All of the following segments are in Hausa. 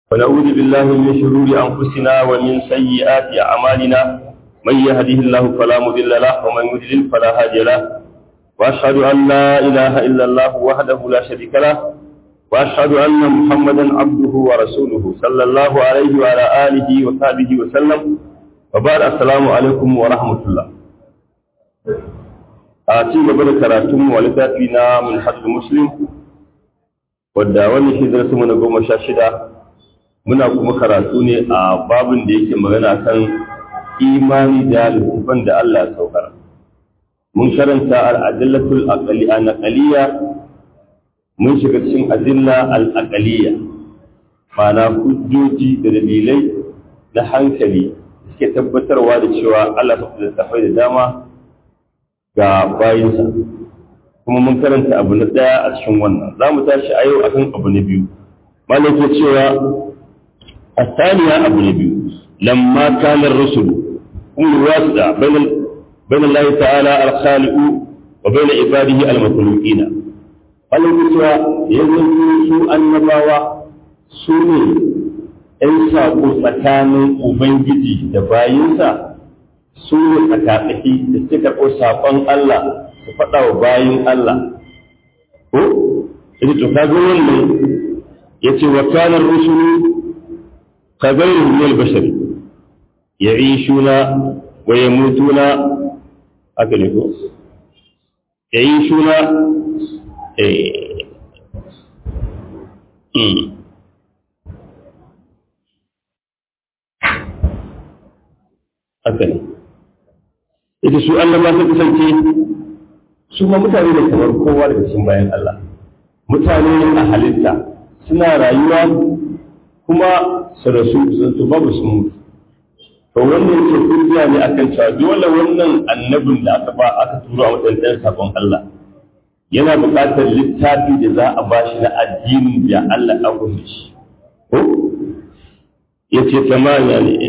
ونعوذ بالله من شرور أنفسنا ومن سيئات أعمالنا من يهده الله فلا مضل له ومن يضلل فلا هادي له وأشهد أن لا إله إلا الله وحده لا شريك له وأشهد أن محمدا عبده ورسوله صلى الله عليه وعلى آله وصحبه وسلم وبعد السلام عليكم ورحمة الله آتي قبل كراتم ولتاتينا من حد مسلم wadda wannan shi zarasu na goma sha shida muna kuma karatu ne a babin da yake magana kan imani da littafan da Allah ya saukar mun karanta al'adillatul aqaliya mun shiga cikin adilla al'aqaliya ma'ana hujjoji da dalilai na hankali suke tabbatarwa da cewa Allah ta littafai da dama ga bayinsa kuma mun karanta abu na ɗaya a cikin wannan za mu tashi a yau akan abu na biyu malam ke cewa a saniya abu na biyu lamma kanar rasulu kun wasa bainal bainal lahi ta'ala al-khaliqu wa bain ibadihi al-makhluqina malam ke cewa yanzu su annabawa su ne ɗan saƙo tsakanin ubangiji da bayinsa su ne tsakatsaki da suke karɓo saƙon Allah su faɗa wa bayin Allah ko ita to ka ga wannan yace wa kana rusulu ka gairu min bashar ya'ishuna wa yamutuna haka ne ko ya'ishuna eh haka ne ita su Allah ma ta kasance su ma mutane ne kamar kowa daga cikin bayan Allah mutane a halitta suna rayuwa kuma su rasu su babu su mutu to wannan ce hujja ne akan cewa dole wannan annabin da aka ba aka tura a wadannan sabon Allah yana buƙatar littafi da za a ba shi na addinin da Allah ya gudu shi ko yace tamanya ne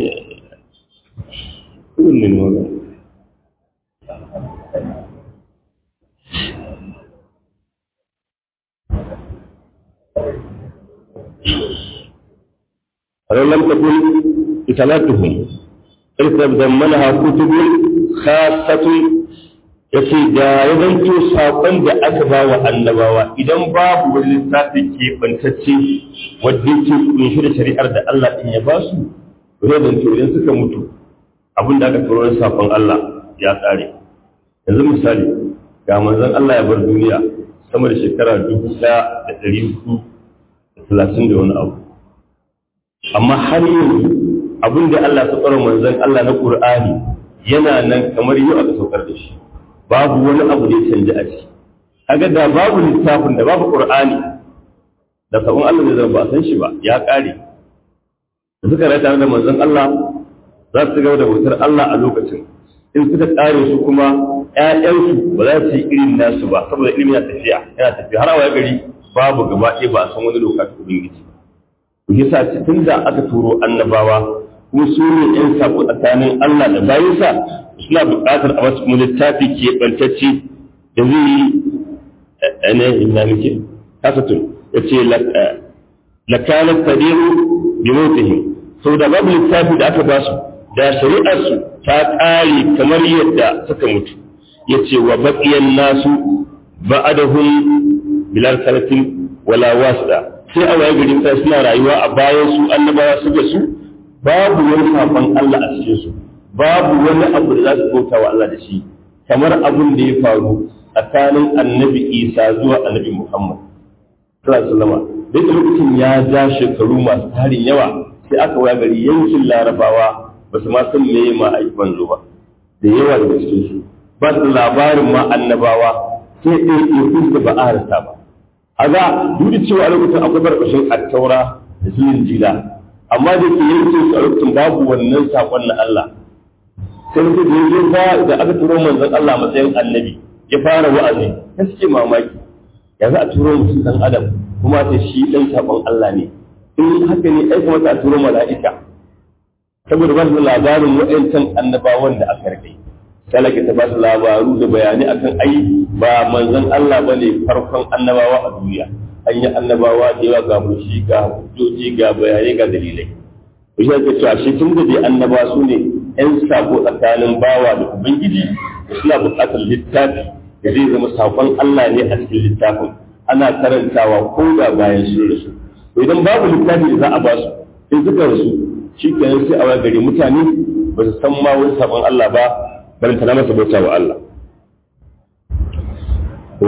kullun ne ولو لم تكن إتلاتهم إذ تضمنها كتب خاصة yace da ya zanto saƙon da aka ba wa annabawa idan babu wani littafi ke bantacce wadda ke kunshi da shari'ar da Allah ɗin ya ba su zai zanto idan suka mutu abin da aka turo na saƙon Allah ya tsare yanzu misali ga manzon Allah ya bar duniya sama da shekara dubu ɗaya da ɗari hudu da talatin da wani abu amma har yanzu abin da Allah ta tsara manzon Allah na Qur'ani yana nan kamar yau aka saukar da shi babu wani abu da ya canja a ciki kaga da babu littafin da babu Qur'ani da sabon Allah zai zama ba san shi ba ya kare da suka rai tare da manzon Allah za su gaba da bautar Allah a lokacin in suka kare su kuma ƴaƴansu ba za su yi irin nasu ba saboda ilimin yana tafiya yana tafiya har a gari babu gaba ɗaya ba a san wani lokaci ubangiji yasa tun da aka turo annabawa kuma su ne ‘yan saƙo tsakanin Allah da bayansa suna buƙatar a wasu littafi ke ɓantacce da zai yi ne ina muke kasatun ya ce lakanar tadiru bi motihim sau da babu littafi da aka basu da shari'arsu ta ƙare kamar yadda suka mutu ya ce wa baƙiyan nasu ba'adahum bilal salatin wala wasta sai a waye garin sai suna rayuwa a bayan su annabawa su ga su babu wani safan Allah a cikin su babu wani abu da za su bauta wa Allah da shi kamar abin da ya faru tsakanin annabi Isa zuwa annabi Muhammad sallallahu alaihi wasallam da lokacin ya ja shekaru masu tarin yawa sai aka waye gari yankin Larabawa ba su ma san meye ma aiki banzo ba da yawa daga cikin su ba su labarin ma annabawa sai ɗaya ɗaya da ba a rasa ba a ga duk da cewa a lokacin akwai barbashin attaura da su jila amma da ke yankin su a lokacin babu wannan sakon na Allah sai mutum da yanzu ba da aka turo manzon Allah matsayin annabi ya fara wa'azi ta suke mamaki ya za a turo mutum dan adam kuma ta shi dan sakon Allah ne in haka ne ai kamata a turo mala'ika saboda ba su labarin wa'ancan annabawan da aka rike talaka ta ba su labaru da bayanai akan ai ba manzon Allah bane farkon annabawa a duniya an yi annabawa da yawa ga mushi ga hujjoji ga bayanai ga dalilai to shi ake cewa shi tun da dai annabawa su ne yan sako tsakanin bawa da ubangiji suna buƙatar littafi da zai zama sakon Allah ne a cikin littafin ana karantawa ko da bayan sun rasu to idan babu littafi da za a ba su sai suka rasu shi kenan sai a wani gari mutane ba su san ma wani sakon Allah ba bari ta masa bauta wa Allah ko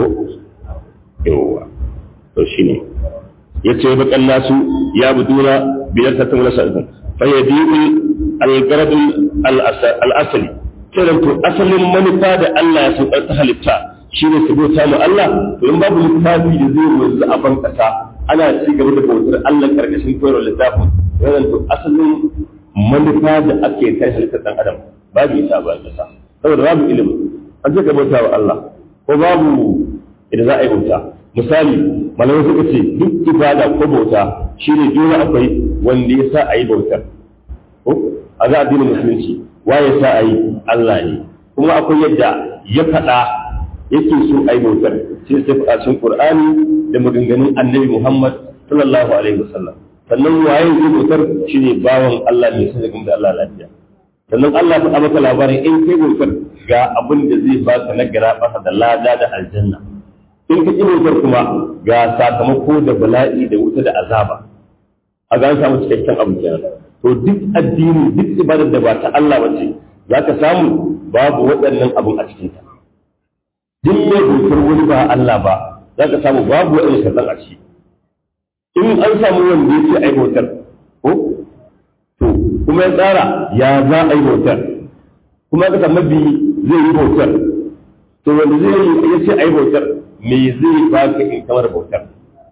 yawa to shine yace bakan nasu ya budura biyar ta tamala sa'idun fa yadi'u al-garad al-asli kiran to asalin manufa da Allah ya saukar ta halitta shine su bauta mu Allah to in babu littafi da zai wanzu a ban kasa ana ci gaba da bautar Allah karkashin koyarwar littafin wannan to asalin manufa da ake kai halittar dan adam babu ita ba kasa saboda babu ilimi an ce ka bauta wa Allah ko babu idan za a yi bauta misali malamai suka ce duk ibada ko bauta shine dole akwai wanda ya sa a yi bautar ko a za addinin musulunci wa ya sa a yi Allah ne kuma akwai yadda ya faɗa yake so a yi bautar sai sai faɗa cikin Qur'ani da maganganun Annabi Muhammad sallallahu alaihi wasallam sannan waye zai bautar shine bawan Allah mai sai da Allah lafiya sannan Allah faɗa maka labarin in kai bautar ga abin da zai baka na gara da lada da aljanna in ka ƙi bautar kuma ga sakamako da bala'i da wuta da azaba a ga an samu cikakken abu kenan to duk addini duk ibadar da ba ta Allah ba ce za ka samu babu waɗannan abun a cikinta duk mai bautar wani ba Allah ba za ka samu babu waɗannan sharɗan a ciki in an samu wanda ya ce ai bautar ko to kuma ya tsara ya za a yi bautar kuma ka samu biyu zai yi bautar to wanda zai yi ya ce ai bautar me zai baka in kamar bautar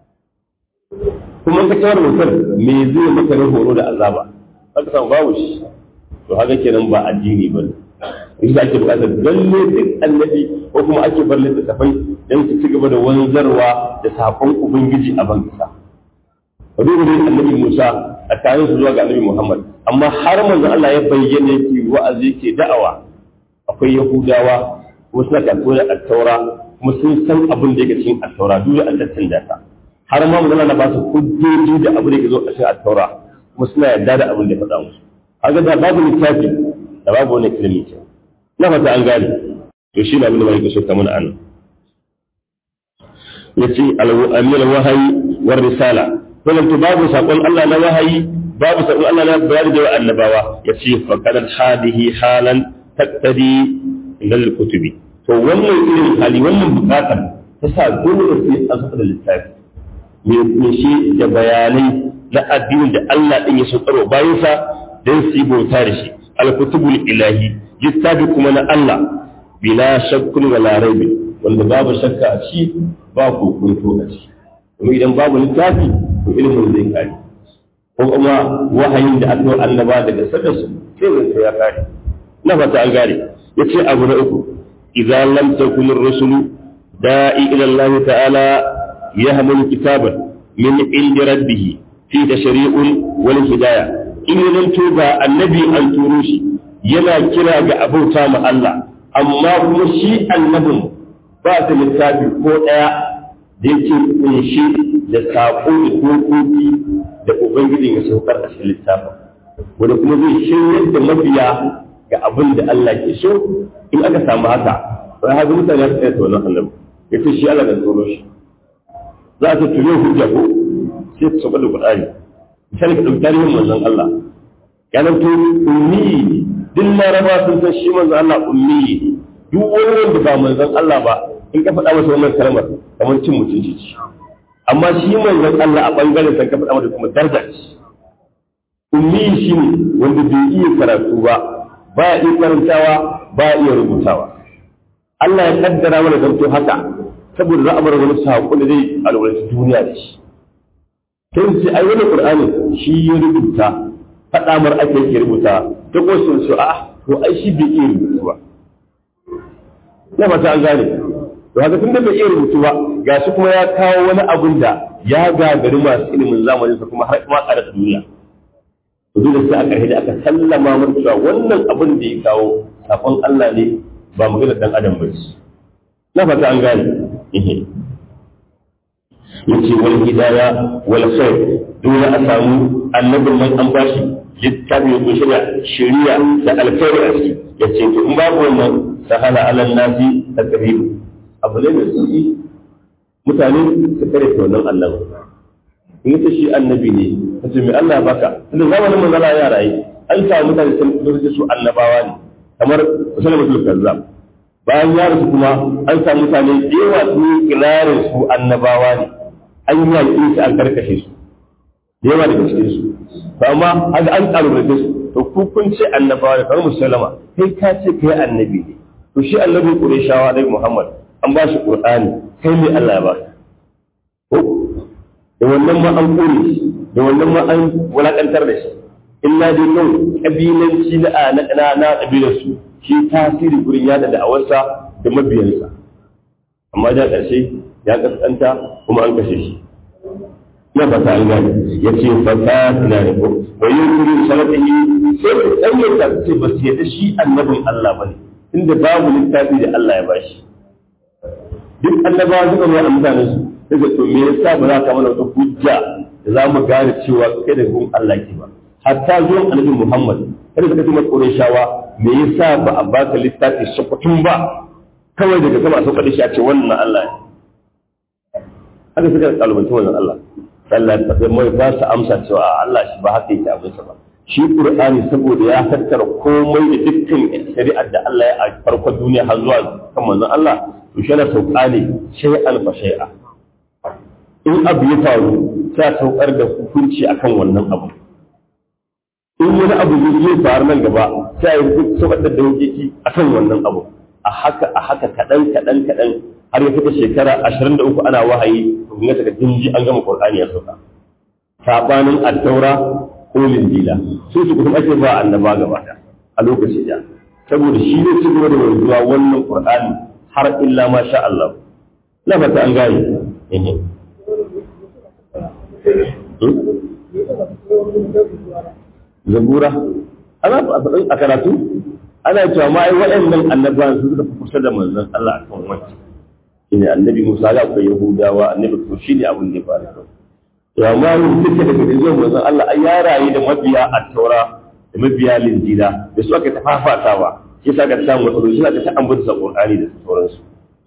kuma ka kamar bautar me zai maka na horo da azaba haka san babu shi to haka kenan ba addini ba ne in ake bukatar lalle duk annabi ko kuma ake bar littattafai don su ci gaba da wanzarwa da sakon ubangiji a ban kasa ka duba dai annabi Musa a kayan su zuwa ga annabi Muhammad amma har manzo Allah ya bayyana yake wa'azi yake da'awa akwai Yahudawa kuma suna karɓo da attaura kuma sun san abin da yake cikin attaura duk da an tattanda ta har ma mun na ba su hujjoji da abin da yake zo a cikin attaura kuma suna yarda da abin da ya faɗa musu haka da babu littafi da babu wani ilimi ke na fata an gane to shi ne abin da mai so ta mana anan yace al-amir wahayi war risala wannan to babu sakon Allah na wahayi babu sakon Allah na bayani da annabawa yace fa kadal hadihi halan taqtadi ilal kutubi to wannan irin hali wannan bukatar ta sa dole sai an saka da littafi me shi da bayanai na addinin da Allah din ya saukarwa bayan sa dan su yi bauta da shi al-kutubul ilahi littafi kuma na Allah bila shakkun wala raibi wanda babu shakka a ci ba kokonto a ci kuma idan babu littafi to ilimin zai kare ko kuma wahayin da aka yi annaba daga saka su sai zai ya kare na fata an gane yace abu na uku idza lam takun ar-rusulu da'i ila Allah ta'ala yahmulu kitaban min indi rabbih fi tashri'un wal hidayah in yanto ga annabi an turo shi yana kira ga abauta ma Allah amma kuma shi annabin ba da littafi ko daya da yake kunshi da saƙo da dokoki da ubangiji ya saukar a cikin littafin wanda kuma zai shiryar da mabiya ga abin da Allah ke so in aka samu haka sai haka mutane su tsaye wannan annabi ya ce shi Allah da tsoro shi za a ce tuyo hujja ko sai su sauka da Qur'ani misali ka ɗauki tarihin manzon Allah ya nan to ummi duk laraba sun san shi manzon Allah ummi duk wani wanda ba manzon Allah ba in ka faɗa masa wannan kalmar kamar cin mutunci ce amma shi manzon Allah a bangaren san ka faɗa masa kuma daraja ce ummi shi ne wanda bai iya karatu ba ba ya iya karantawa ba ya iya rubutawa Allah ya kaddara mana zanto haka saboda za a bar wani saƙo da zai alwalanci duniya da shi sai su ai wani qur'ani shi ya rubuta faɗa mar ake yake rubuta ta ko sun su a to ai shi bai iya rubutu ba na fata an gane to haka tun da bai iya rubutu ba ga shi kuma ya kawo wani abun da ya gagari masu ilimin zamanin sa kuma har kuma ƙara duniya to dole sai a ƙarshe da aka sallama mun cewa wannan abin da ya kawo sakon Allah ne ba magana dan adam ba ce na fata an gane yace wal hidaya wal khair dole a samu annabin nan an bashi littafi ko shirya shari'a da alkhairi a ciki yace to in babu wannan sahala alal nasi takdir abu ne mai sauki mutane su kare ta wannan Allah in ta shi annabi ne kace mai Allah ya baka tunda zamanin manzala ya rayu an samu mutane sun zo su annabawa ne kamar musulmatul kazzab bayan ya rasu kuma an samu mutane da yawa su yi kirarin su annabawa ne an yi yaƙi su an karkashe su da yawa daga cikin su to amma haka an kalubalance su to ku kun ce annabawa ne kamar musulama kai ka ce kai annabi ne to shi annabin qurayshawa dai muhammad an ba shi qur'ani kai ne Allah ya ba ko da wannan ma an kore shi da wannan ma an wulakantar da shi illa dai nan kabilanci na na na kabilar su shi tasiri gurin yada da'awarsa da mabiyansa amma da ƙarshe ya kaskanta kuma an kashe shi na fata an gane ya ce fata na da ko wani kuri salatihi sai da tsayyata ce ba su yadda shi annabin Allah bane inda babu littafi da Allah ya bashi duk annabawa suka zo a mutanen su daga to me yasa ba za ka mana wata hujja da za mu gane cewa kai da gun Allah ke ba hatta zuwan annabi Muhammad kada suka ce maka shawa me yasa ba a baka littafi sukutun ba kawai daga sama a sauka da shi a ce wannan Allah ne haka suka kalubanci wannan Allah Allah ya tafi mai ba su amsa cewa Allah shi ba haka yake abin sa ba shi Qur'ani saboda ya tattara komai da dukkan shari'ar da Allah ya a farkon duniya har zuwa kan manzon Allah to shi na sauka ne shay'an fa shay'a in abu ya faru sai saukar da hukunci akan wannan abu in wani abu zai faru nan gaba sai ya yi saukar da dokoki akan wannan abu a haka a haka kaɗan kaɗan kaɗan har ya fita shekara ashirin da uku ana wahayi to kun ga jinji an gama qur'ani ya sauka sabanin at-taura ko linjila su su kuma ake ba annaba gaba a lokaci da saboda shi ne ci gaba da wanzuwa wannan qur'ani har illa ma sha Allah na fata an gane zabura ana a karatu ana cewa ma ai waɗannan annabawan su suka fi kusa da manzon Allah a kan wancan shine annabi Musa ga akwai Yahudawa annabi to shine abin da ya faru to amma mun duka daga zuwan manzon Allah ai ya rayu da mabiya at-taura da mabiya linjila da su aka tafafatawa shi sa ka samu matsaloli shi aka ta ambata Qur'ani da sauransu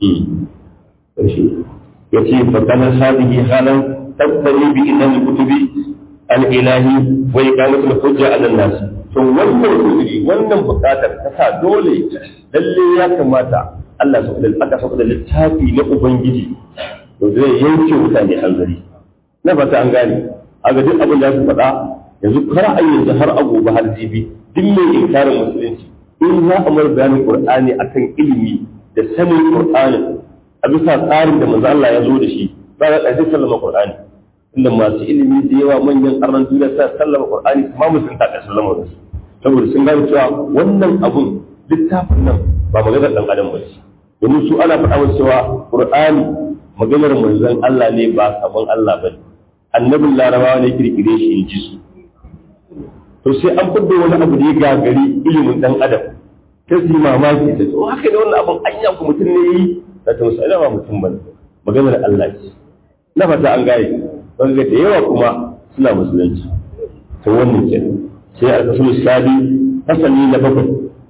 yace fa kana hadihi halan tabtali bi idan kutubi al-ilahi wa iqamatul hujja ala an-nas to wannan kudiri wannan bukatar ta sa dole lalle ya kamata Allah su da aka sauka da littafi na ubangiji to zai yanke mutane hanzari na fata an gane a ga duk abin da su faɗa yanzu kar a yanzu har abu ba har jibi duk mai inkarin musulunci in za a mar bayanin qur'ani akan ilimi da sanin qur'ani a bisa tsarin da manzo Allah ya zo da shi ba za a sallama qur'ani inda masu ilimi da yawa manyan arnan duniya sa sallama qur'ani kuma musun ta sallama da su saboda sun gane cewa wannan abun littafin nan ba maganar dan adam ba ce domin su ana faɗa musu cewa qur'ani maganar manzon Allah ne ba sabon Allah ba annabin larabawa ne kirkire shi in ji su to sai an fidda wani abu da ya gagari ilimin dan adam ta su mamaki ta to haka da wannan abun anya ku mutum ne yi da ta musu ba mutum ba maganar Allah ce na fata an gane wanda da yawa kuma suna musulunci to wannan ke sai a kasu sadi fasali na bakwai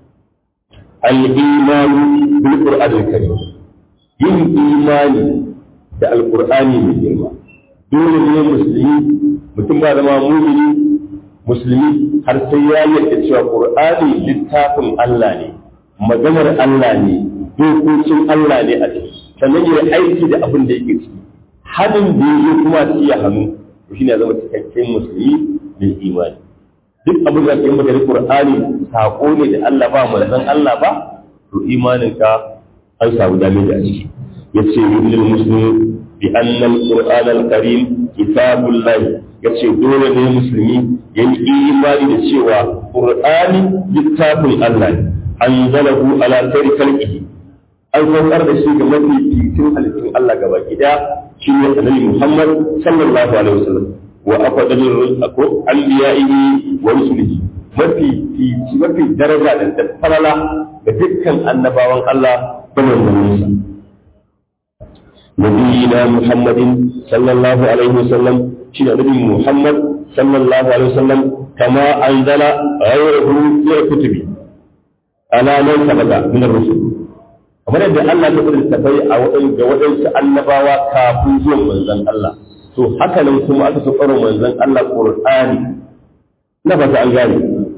al-imanu bil qur'anil karim yin imani da alqur'ani mai girma dole ne musulmi mutum ba zama mumini musulmi har sai ya yarda cewa qur'ani littafin Allah ne maganar Allah ne dokokin Allah ne a ciki sannan ya aiki da abin da yake ciki hannun da ya kuma ci ya hannu shi ne zama cikakken musulmi mai imani duk abin da ke maka Qur'ani sako ne da Allah ba manzon Allah ba to imaninka an samu damage a ciki yace lil muslim bi anna al-qur'an al-karim kitabullah yace dole ne musulmi ya yi imani da cewa qur'ani littafin Allah ne anzalahu ala khairi khalqihi an saukar da shi ga mafi fitin halittun Allah gaba gida shi ne annabi Muhammad sallallahu alaihi wasallam wa afdalul ko anbiya'ihi wa rusulihi mafi fici mafi daraja da falala ga dukkan annabawan Allah da manzanninsa nabiyina muhammadin sallallahu alaihi wasallam shi da nabi muhammad sallallahu alaihi wasallam kama anzala ghayrahu fi kutubi ala man sabaka min ar-rusul kamar yadda Allah ya fara tafai a wadan ga wadansu annabawa kafin zuwan manzon Allah to haka nan kuma aka saukar manzon Allah Qur'ani na fata an gane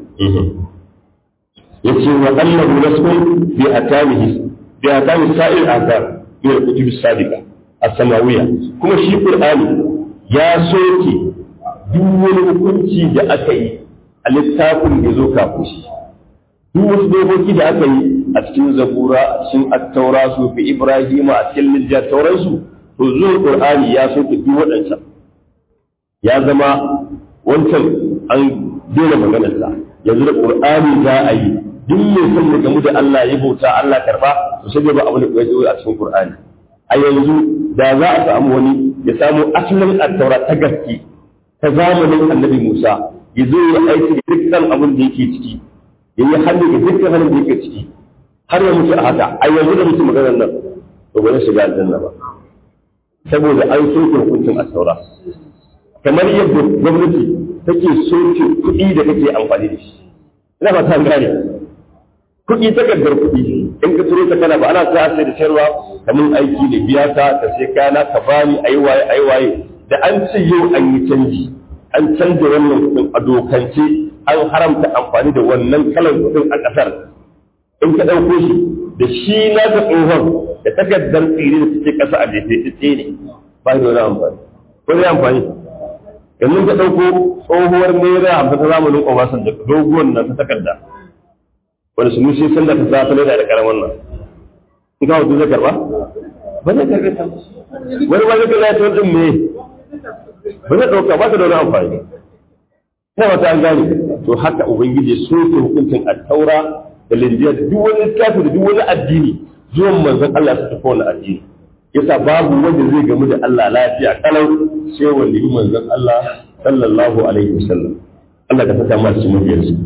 yace wa annahu rasul bi atamihi bi atami sa'il athar min al-kutub as-sadiqa as-samawiyya kuma shi Qur'ani ya soke duk wani hukunci da aka yi a littafin da zo kafin shi duk wasu dokoki da aka yi a cikin zabura a cikin attaura su fi ibrahima a cikin lijjar sauransu to zuwa qur'ani ya soke duk waɗancan ya zama wancan an daina maganarsa yanzu da qur'ani za a yi duk mai son da gamu da Allah ya bauta Allah karba to sai ba abu da ya zo a cikin qur'ani a yanzu da za a samu wani ya samu asalin attaura ta gaske ta zamanin annabi Musa ya zo ya aiki da dukkan abin da yake ciki ya yi hannu da dukkan hannun da yake ciki har ya mutu a haka a yanzu da mutu maganar nan to ba zai shiga aljanna ba saboda an soke hukuncin asaura kamar yadda gwamnati take soke kuɗi da kake amfani da shi ina ba ta gane kuɗi takardar kuɗi in ka turo ta kana ba ana sa sai da sayarwa kamar aiki da biya ta ka sai kana ka bani ayi waye ayi waye da an ce yau an yi canji an canza wannan kuɗin a dokance an haramta amfani da wannan kalan kuɗin a ƙasar in ka ɗauko shi da shi na ta tsohon da takardar tsiri da suke ƙasa a jefe tsaye ne ba da wani amfani ko zai amfani yanzu ka ɗauko tsohuwar naira hamsin ta zamanin obasanjo doguwan nan ta takarda wani su mushi sun da ta sa ta naira da karamin nan in ka hutu zai karɓa ba zai karɓe ta wani ba zai karɓa ta wajen me ba zai ɗauka ba ta da wani amfani sai wata an gane to haka ubangiji so ke hukuncin attaura da linjiya da duk wani littafi da duk wani addini zuwan manzon Allah su tafi wani addini yasa babu wanda zai gamu da Allah lafiya kalau sai wanda yi manzon Allah sallallahu alaihi wasallam Allah ka saka masu cikin mabiyar su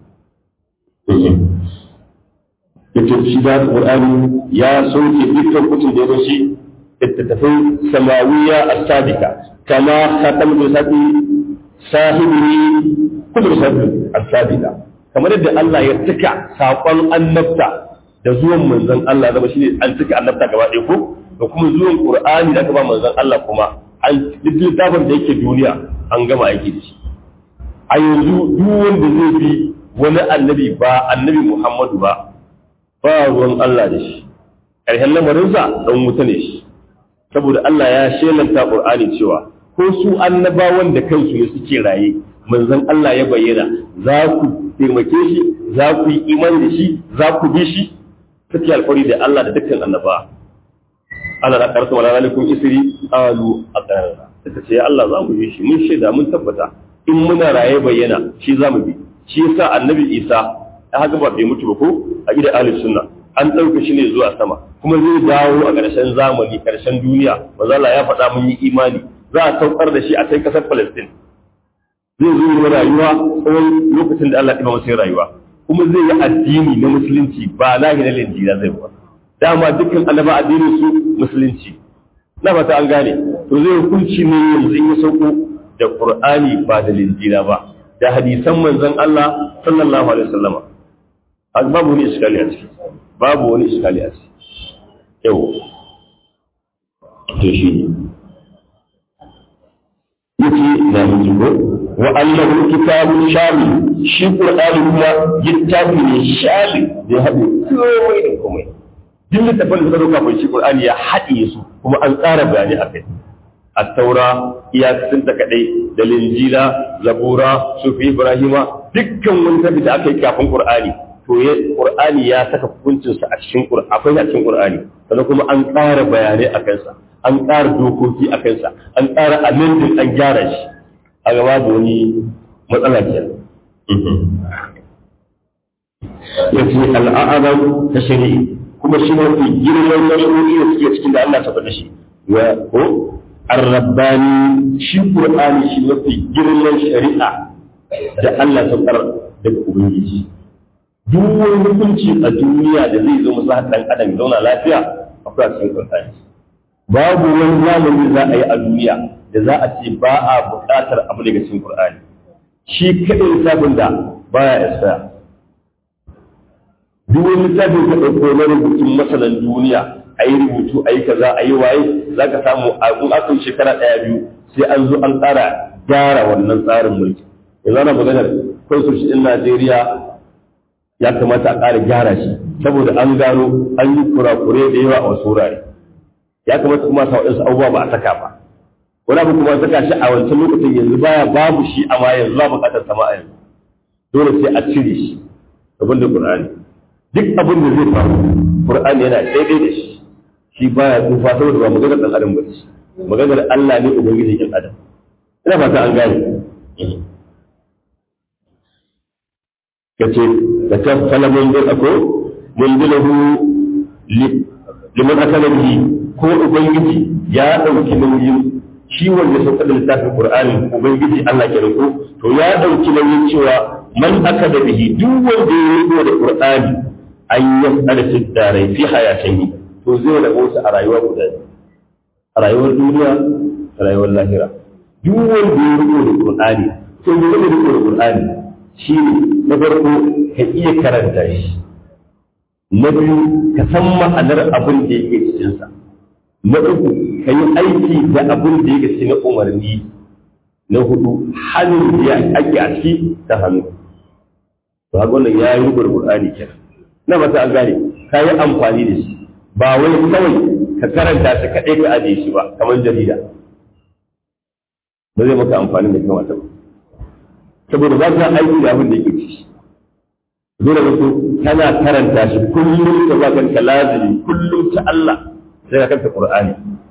yace shi da Qur'ani ya sauke dukkan kutun da ya shi littattafai samawiya as-sadiqa kama khatam da sabi sahibi kullu sabi as-sadiqa kamar yadda Allah ya cika saƙon annabta da zuwan manzon Allah zama shine an cika annabta gaba ɗaya ko da kuma zuwan Qur'ani da aka ba manzon Allah kuma an duk littafin da yake duniya an gama aiki da shi a yanzu duk wanda zai bi wani annabi ba annabi Muhammadu ba ba ruwan Allah da shi ƙarshen lamarinsa ɗan wuta ne shi saboda Allah ya shelanta Qur'ani cewa ko su annabawan da kansu ne suke raye manzon Allah ya bayyana za ku taimake shi za ku yi iman da shi za ku bi shi suke alfari da Allah da dukkan annaba Allah da karsa wala alaikum isri alu aqarra suka ce Allah za mu bi shi mun shaida mun tabbata in muna raye bayyana shi za mu bi shi yasa annabi Isa ya haka ba bai mutu ba ko a gidan ahli sunna an ɗauka shi ne zuwa sama kuma zai dawo a ƙarshen zamani ƙarshen duniya manzo Allah ya faɗa mun yi imani za a saukar da shi a kai ƙasar Palestine zai zo yi rayuwa tsawon lokacin da Allah ya masa rayuwa kuma zai yi addini na musulunci ba lahi na linjira zai ba dama dukkan annaba addinin su musulunci na fata an gane to zai hukunci ne yanzu in ya sauko da Qur'ani ba da linjira ba da hadisan manzon Allah sallallahu alaihi wasallama babu wani iskali a ciki babu wani iskali a ciki yau to shi ne yake na mutubo wa annahu kitabun shamil shi qur'ani kuma littafi ne shamil da haɗe komai da komai duk littafin da suka dauka bai shi qur'ani ya haɗe su kuma an tsara bayani a kai at-taura iyakacin ta kadai da linjila zabura sufi ibrahima dukkan wani tafi da aka yi kafin qur'ani to ya qur'ani ya saka hukuncinsa a cikin qur'ani akwai a cikin qur'ani sannan kuma an ƙara bayanai a kansa an ƙara dokoki a kansa an ƙara amendin an gyara shi a gaba da wani matsala ke ya ce al'adar ta shari'i kuma shi mafi girman nasarori da suke cikin da Allah ta faɗa shi wa ko arrabbani shi qur'ani shi mafi girman shari'a da Allah ta faɗa daga ubangiji duk wani hukunci a duniya da zai zo masa dan adam zauna lafiya akwai a cikin qur'ani babu wani zamani za a yi a duniya da za a ce ba a buƙatar abu daga cikin Qur'ani shi kaɗai littafin da baya expire duk wani littafin ka ɗauko na rubutun masanan duniya a yi rubutu a yi kaza a yi waye za ka samu a in aka yi shekara ɗaya biyu sai an zo an tsara gyara wannan tsarin mulki yanzu ana maganar constitution ɗin Najeriya ya kamata a ƙara gyara shi saboda an gano an yi kurakure da yawa a wasu wurare ya kamata kuma sa waɗansu abubuwa ba a saka ba wani abu kuma saka shi a wancan lokacin yanzu baya babu shi amma yanzu ba buƙatar sama a yanzu dole sai a cire shi abin da Qur'ani duk abin da zai faru Qur'ani yana daidai da shi shi baya tsufa saboda ba maganar dan adam ba ce maganar Allah ne ubangiji ɗin adam ina fata an gane kace da ta fala mun da ako mun dilahu liman akala bihi ko ubangiji ya dauki nauyin shi wanda sauka da littafin qur'ani ubangiji Allah ke riko to ya dauki nauyin cewa man akada bihi duk wanda ya riko da qur'ani an yasala fi darai fi hayatihi to zai rabo su a rayuwar guda a rayuwar duniya a rayuwar lahira duk wanda ya riko da qur'ani to ne da riko da qur'ani shi ne na farko ka iya karanta shi na biyu ka san ma'anar abin da yake cikinsa na uku ka yi aiki da abin da yake cikin umarni na hudu hannun da ake a ciki ta hannu to haka wannan ya yi rubar qur'ani kenan na mata an gane ka yi amfani da shi ba wai kawai ka karanta shi kaɗai ka ajiye shi ba kamar jarida ba zai maka amfani da kamata ba saboda ba ka aiki da abin da yake ci dole ka so kana karanta shi kullum ka ba kanka lazimi kullum ta Allah sai ka kanta Qur'ani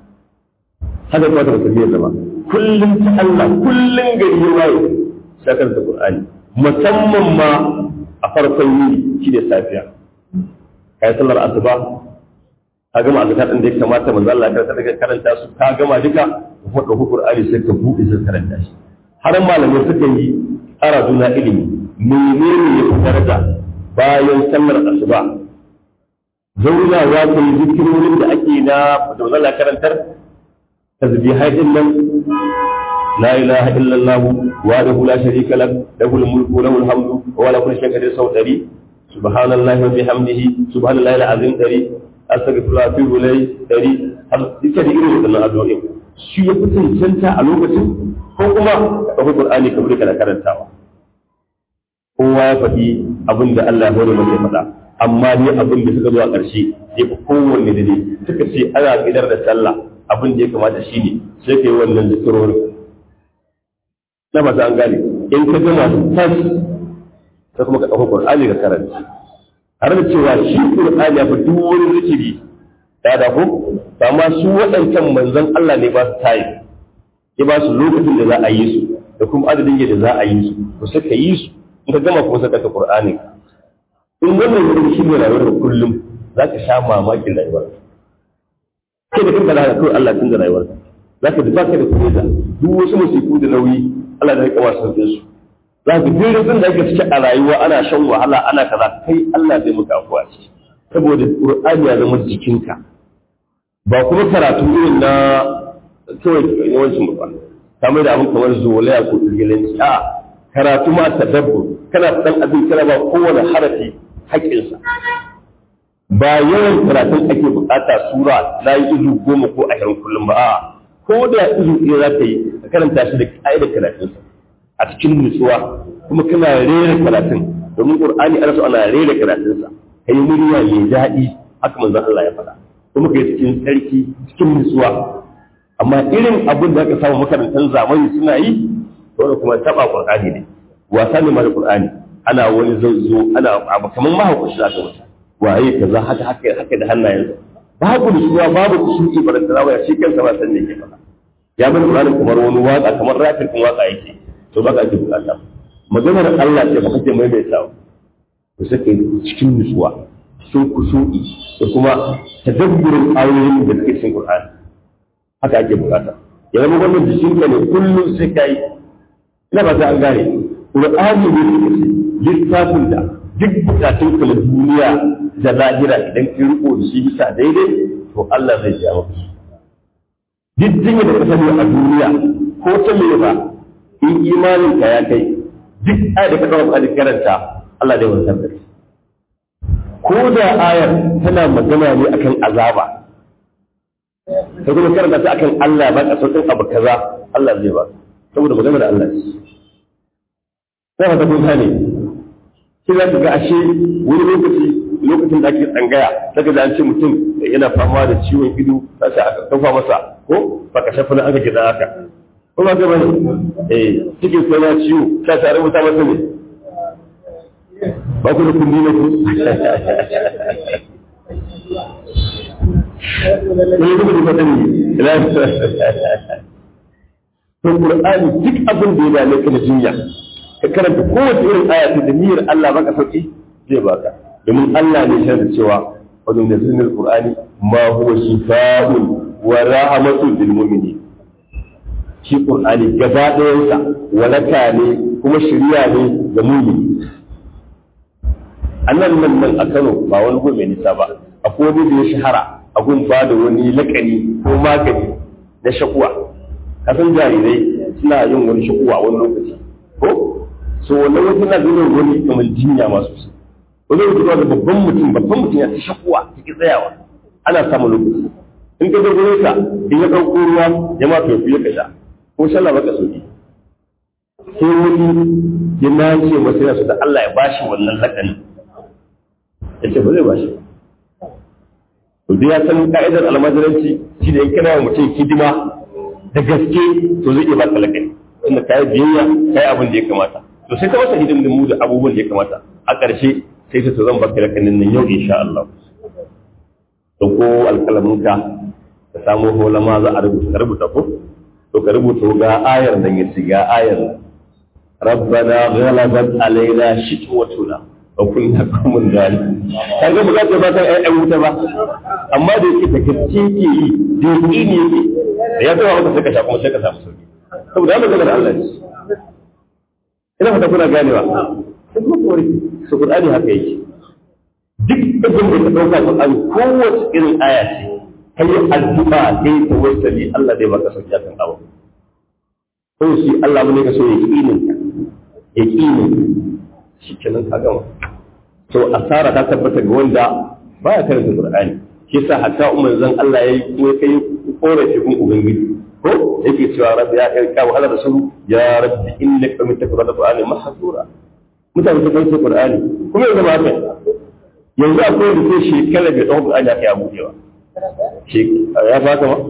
haka kuma ta musulmi zama kullum ta Allah kullum gari ya waye sai ka kanta Qur'ani musamman ma a farkon yini shi ne safiya kai sallar asuba ka gama azkar din da ya kamata manzo Allah ya karanta karanta su ka gama duka ko da Qur'ani sai ka buɗe sai karanta shi har malamai suka yi tsara juna ilimi menene ya fi daraja bayan sallar asuba zauna za ka yi zikirorin da ake na da wannan karantar tasbihai din nan la ilaha illallah wa lahu la sharika lak lahu mulku lahu alhamdu wa la kulli shay'in qadir sau dari subhanallahi wa bihamdihi subhanallahi alazim dari astaghfirullah fi ulai dari har duka da irin wannan addu'o'in shi ya fi cancanta a lokacin ko kuma ka ɗauki Qur'ani ka bude kana karantawa kowa ya faɗi abin da Allah ya hore masa ya faɗa amma ne abin da suka zo a ƙarshe ya fi kowanne da ne suka ce ana idar da sallah abin da ya kamata shi ne sai ka yi wannan zikirorin na masu an gane in ka gama tas sai kuma ka ɗauki Qur'ani ka karanta har da cewa shi Qur'ani ya fi duk wani zikiri da da ko amma su waɗancan manzon Allah ne ba su tayi ya ba su lokacin da za a yi su da kuma adadin yadda za a yi su to sai ka yi su in ka gama kuma saka ta Qur'ani in wannan wurin shi ne rayuwar kullum za ka sha mamakin rayuwar kai da kanka da kawai Allah tun da rayuwar za ka ba ka da kuma da duk wasu musiku da nauyi Allah da ya kama sauƙin su za ka duk rufin da ake cike a rayuwa ana shan wahala ana kaza kai Allah zai maka afuwa ciki saboda Qur'ani ya zama jikinka ba kuma karatu irin na kawai yawancin ba kamar da abin kamar zolaya ko irgilanci a karatu ma tadabbur kana san abin kana ba kowane harafi haƙƙinsa ba yawan karatun ake bukata sura na yi izu goma ko ashirin kullum ba a ko da izu ɗaya za ka yi ka karanta shi da ƙa'idar karatunsa a cikin nutsuwa kuma kana rera karatun domin ƙur'ani ana so ana rera karatunsa ka yi murya mai daɗi haka manzon Allah ya faɗa kuma ka yi cikin tsarki cikin nutsuwa amma irin abin da aka samu makarantar zamani suna yi wanda kuma taba qur'ani ne wasa ne mara qur'ani ana wani zazzo ana abu kamar mahaukaci aka wata waye kaza haka haka haka da hannayensa babu nutsuwa babu kusuri baranta rawa ya shi kansa ba san me yake faɗa ya bar qur'ani kamar wani waka kamar rafin kun waka yake to baka ake bukata maganar Allah ce ba kake maimaitawa to sai kai cikin nutsuwa cikin kusuri da kuma tadabburin ayoyin da suke cikin qur'ani haka ake bukata ya zama wannan jikinka ne kullum sai ka yi ina ba ta an gane ƙur'ani ne suka ce littafin da duk bukatun ka na duniya da lahira idan ka riko da shi bisa daidai to Allah zai ja maka duk jinya da ka sani a duniya ko ta me ba in imanin ka ya kai duk ayar da ka kawo a karanta Allah zai wanzar da ko da ayar tana magana ne akan azaba ka kuma karanta ta akan Allah ba ka sauƙin abu kaza Allah zai ba saboda magana da Allah sai ka kun gane sai za ka ga ashe wani lokaci lokacin da ake tsangaya daga da an ce mutum yana fama da ciwon ido za ta aka kafa masa ko ba ka shafa aka gida haka ko ba ka bane eh cikin sai na ciwo ta ta rubuta masa ne ba ku da kundi ne ku ne ku da fadani ila to qur'ani duk abin da ya dame ka da jinya ka karanta kowace irin aya da niyyar Allah baka sauki zai baka domin Allah ne shi da cewa wajen da sunan Qur'ani ma huwa shifa'un wa rahmatun lil mu'minin shi Qur'ani gaba ɗayansa walaka ne kuma shiriya ne ga mu'mini annan nan nan a Kano ba wani gobe nisa ba akwai wani da ya shahara a gun ba da wani lakani ko magani na shakuwa kasan jarirai suna yin wani shakuwa wani lokaci ko so wannan wasu na zuwa wani kamar jinya masu su wani mutum da babban mutum babban mutum ya ta shakuwa ta tsayawa ana samun lokaci in ka zo ka in ya ɗauko ruwa ya ma fefu ya kasha ko shallah baka sauki sai wani ya nace masa yana so da Allah ya bashi wannan lakanin ya ce ba zai bashi to dai ya san ka'idar almajiranci shi da in kana mutum hidima da gaske to zai iya baka lakani inda ka yi biyayya ka yi abin da ya kamata to sai ka masa hidimin mu da abubuwan da ya kamata a ƙarshe sai ta zan baka lakanin nan yau insha Allah to ko alƙalaminka ka samu holama za a rubuta ka rubuta ko to ka rubuta ga ayar nan yace ga ayar nan rabbana ghalabat alaina shitwatuna wa kunna qaumun zalim kaga ba za ta ba ta ai wuta ba amma da yake da gaske ke yi da yake ne yake da ya zama maka sai ka sha kuma sai ka samu sauki saboda Allah maganar Allah ne ina fata kuna ganewa sai kuma kore su Qur'ani haka yake duk abin da ka dauka Qur'ani kowace irin aya ce kai addu'a kai tawassuli Allah zai baka sauki akan abu ko shi Allah ne ka so ya kinin ya kinin shi kenan ka gama to asara ta tabbata ga wanda baya karanta Qur'ani shi yasa hatta umman zan Allah yayi kuma kai korafi kun ubangiji ko yake cewa rabbi ya kai kawo halar rasulu ya rabbi innaka min takrata qur'ani mahsura mutane su kai qur'ani kuma yanzu ba haka yanzu akwai da sai shekara bai tsawon qur'ani aka ya budewa ya fata ma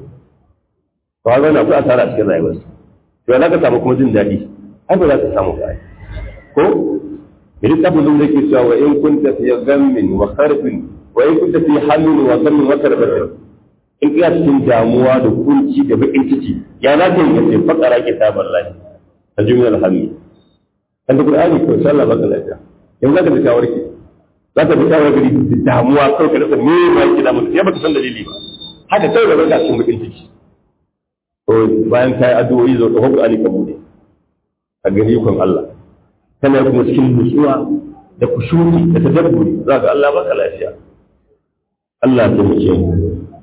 ba ga na ku asara cikin rayuwar to za ka samu kuma jin daɗi ai ba za ka samu ba ko Idan tabbin da yake cewa wa in kunta fi ghammin wa kharfin wa in kunta fi hammin wa ghammin wa karbatin in kana cikin damuwa da kunci da bakin ciki ya na ta yi ce fakara kitabar lahi a jumlar hammi kan da qur'ani ko sallah baka lafiya yanzu zaka fita warke zaka fita warke da damuwa kai ka rasa me ma yake da mutum ya baka san dalili ba haka sai da baka cikin bakin ciki to bayan kai addu'o'i zo da qur'ani ka bude a gani kun Allah kana kuma cikin nutsuwa da kushuri da tadabburi zaka Allah baka lafiya Allah ya taimake mu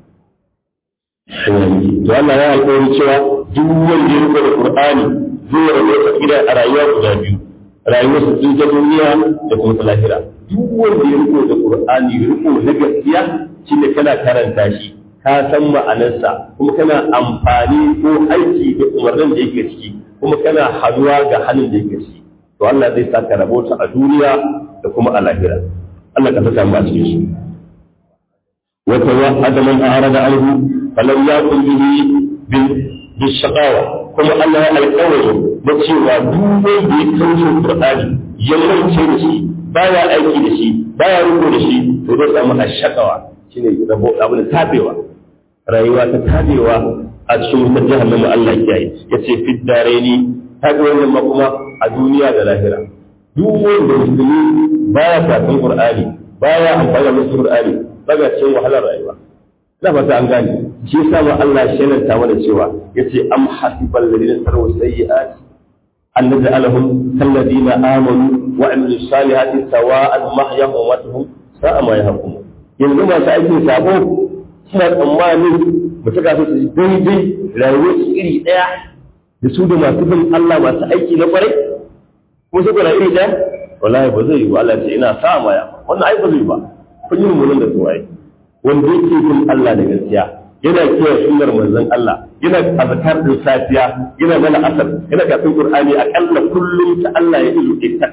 to Allah ya alƙawari cewa duk wanda ya riko da Qur'ani zai rabu da gida a rayuwa guda biyu rayuwar su tun ta duniya da kuma ta lahira duk wanda ya riko da Qur'ani riko na gaskiya shine kana karanta shi ka san ma'anarsa kuma kana amfani ko aiki da umarnin da yake ciki kuma kana haduwa ga halin da yake ciki to Allah zai saka rabota a duniya da kuma a lahira Allah ka saka mu a cikin shi wata wa'ada man a'rada anhu falam yakun bihi bishaqawa kuma Allah ya alƙawari da cewa duk wanda ya kauce Qur'ani ya mance da shi baya aiki da shi baya rubo da shi to zai samu ashaqawa shine rabo abin tabewa rayuwa ta tabewa a cikin wutar jahannama Allah ya yi yace fid dareni ta ga wannan ma kuma a duniya da lahira duk wanda musulmi baya karatun Qur'ani baya amfani da Qur'ani daga cikin wahalar rayuwa da fata an gane shi yasa ma Allah ya shelanta mana cewa yace am hasibal ladina taru sayyi'at an naj'alahum kal ladina amanu wa amilu salihati sawa'an mahyahum wa matuhum sa'a ma yahkum yanzu masu aikin sabo suna tsammanin mu mutum ka so su daidai rayuwar su iri ɗaya da su da masu bin Allah masu aiki na kwarai ko su kuna iri ɗaya wallahi ba zai yi ba Allah ce ina sa maya wannan ai ba zai ba kun yi mummunan da su waye wanda yake bin Allah da gaskiya yana kiyaye sunnar manzon Allah yana azkar din safiya yana mana asar yana kafin Qur'ani akalla kullum ta Allah ya ilu ittak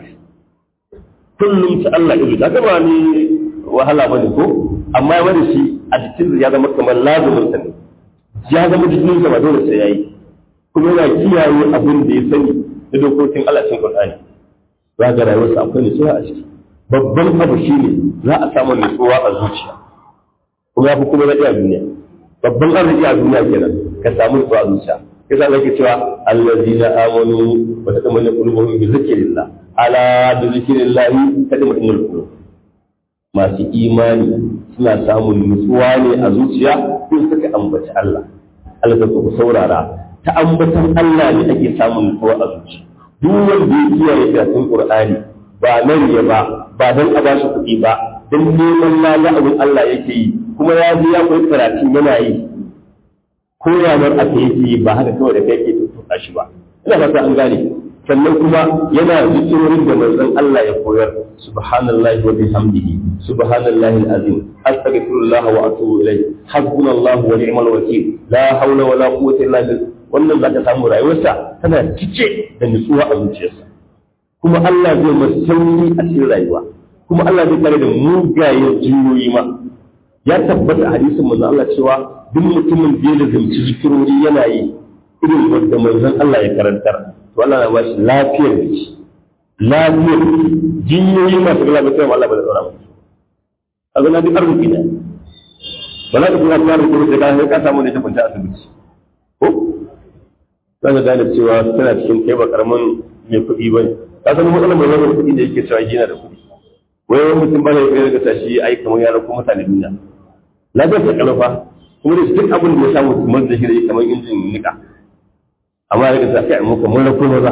kullum ta Allah ilu ta ba ni wahala bane ko amma ya bada shi a jikin ya zama kamar lazumin sa ne ya zama jikin sa ba dole sai yayi kuma yana kiyaye abin da ya sani da dokokin Allah cikin Qur'ani za ga rayuwarsa akwai nutsuwa a ciki babban abu shine za a samu nutsuwa a zuciya kuma ya fi kuma daɗi a duniya babban arziki a duniya kenan ka samu nutsuwa a zuciya yasa zake cewa allazina amanu wa tadammalu qulubuhum bi zikrillah ala bi zikrillah tadammalu qulub masu imani suna samun nutsuwa ne a zuciya in suka ambaci Allah Allah ta ku saurara ta ambatan Allah ne ake samun nutsuwa a zuciya duk wanda ya kiyaye karatun Qur'ani ba nan ya ba ba dan a bashi kuɗi ba dan neman lada abin Allah yake yi kuma ya ji ya koyi karatu yana yi ko yamar aka yake yi ba haka kawai da kai ke tuka shi ba ina fata an gane sannan kuma yana zikirorin da manzon Allah ya koyar subhanallahi wa bihamdihi subhanallahi alazim astaghfirullah wa atubu ilayh hasbunallahu wa ni'mal wakeel la hawla wa la quwwata illa billah wannan zaka samu rayuwarsa tana cike da nutsuwa a zuciyarsa kuma Allah zai masa sauki a cikin rayuwa kuma Allah zai kare da mugayen jiyoyi ma ya tabbata hadisin manzon Allah cewa duk mutumin da ya lazimci zikirori yana yi irin wanda manzon Allah ya karantar to Allah na bashi lafiyar jiki lafiyar jiki jiyoyi masu gala ba sai Allah ba da tsara musu kaga na duk arziki ne ba za ka kuma fara kuma da ka ka samu ne ta kwanta asibiti ko za ka gane cewa tana cikin kai ba karamin mai kuɗi ba ne ka san matsalar mai zama kuɗi da yake cewa yana da kuɗi wai wani mutum ba ne ya daga tashi ai kamar yaran ko mutane duniya lafiyar ta kalafa kuma da duk abin da ya samu kamar da shi da kamar injin nika amma daga tafi a muka mun rako maza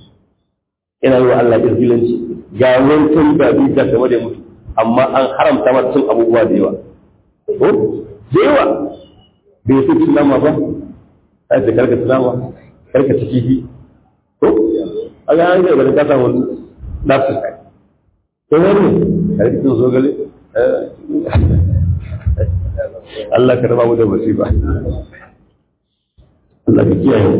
ina yi wa Allah izgilanci ga wancan da bi da kamar da mutu amma an haramta mata cin abubuwa da yawa ko da yawa bai so cin nama ba ai da karka cin nama karka ci kifi ko a ga an ga da ka samu nafsu kai to wani karka cin zogale Allah ka raba mu da musiba Allah ka kiyaye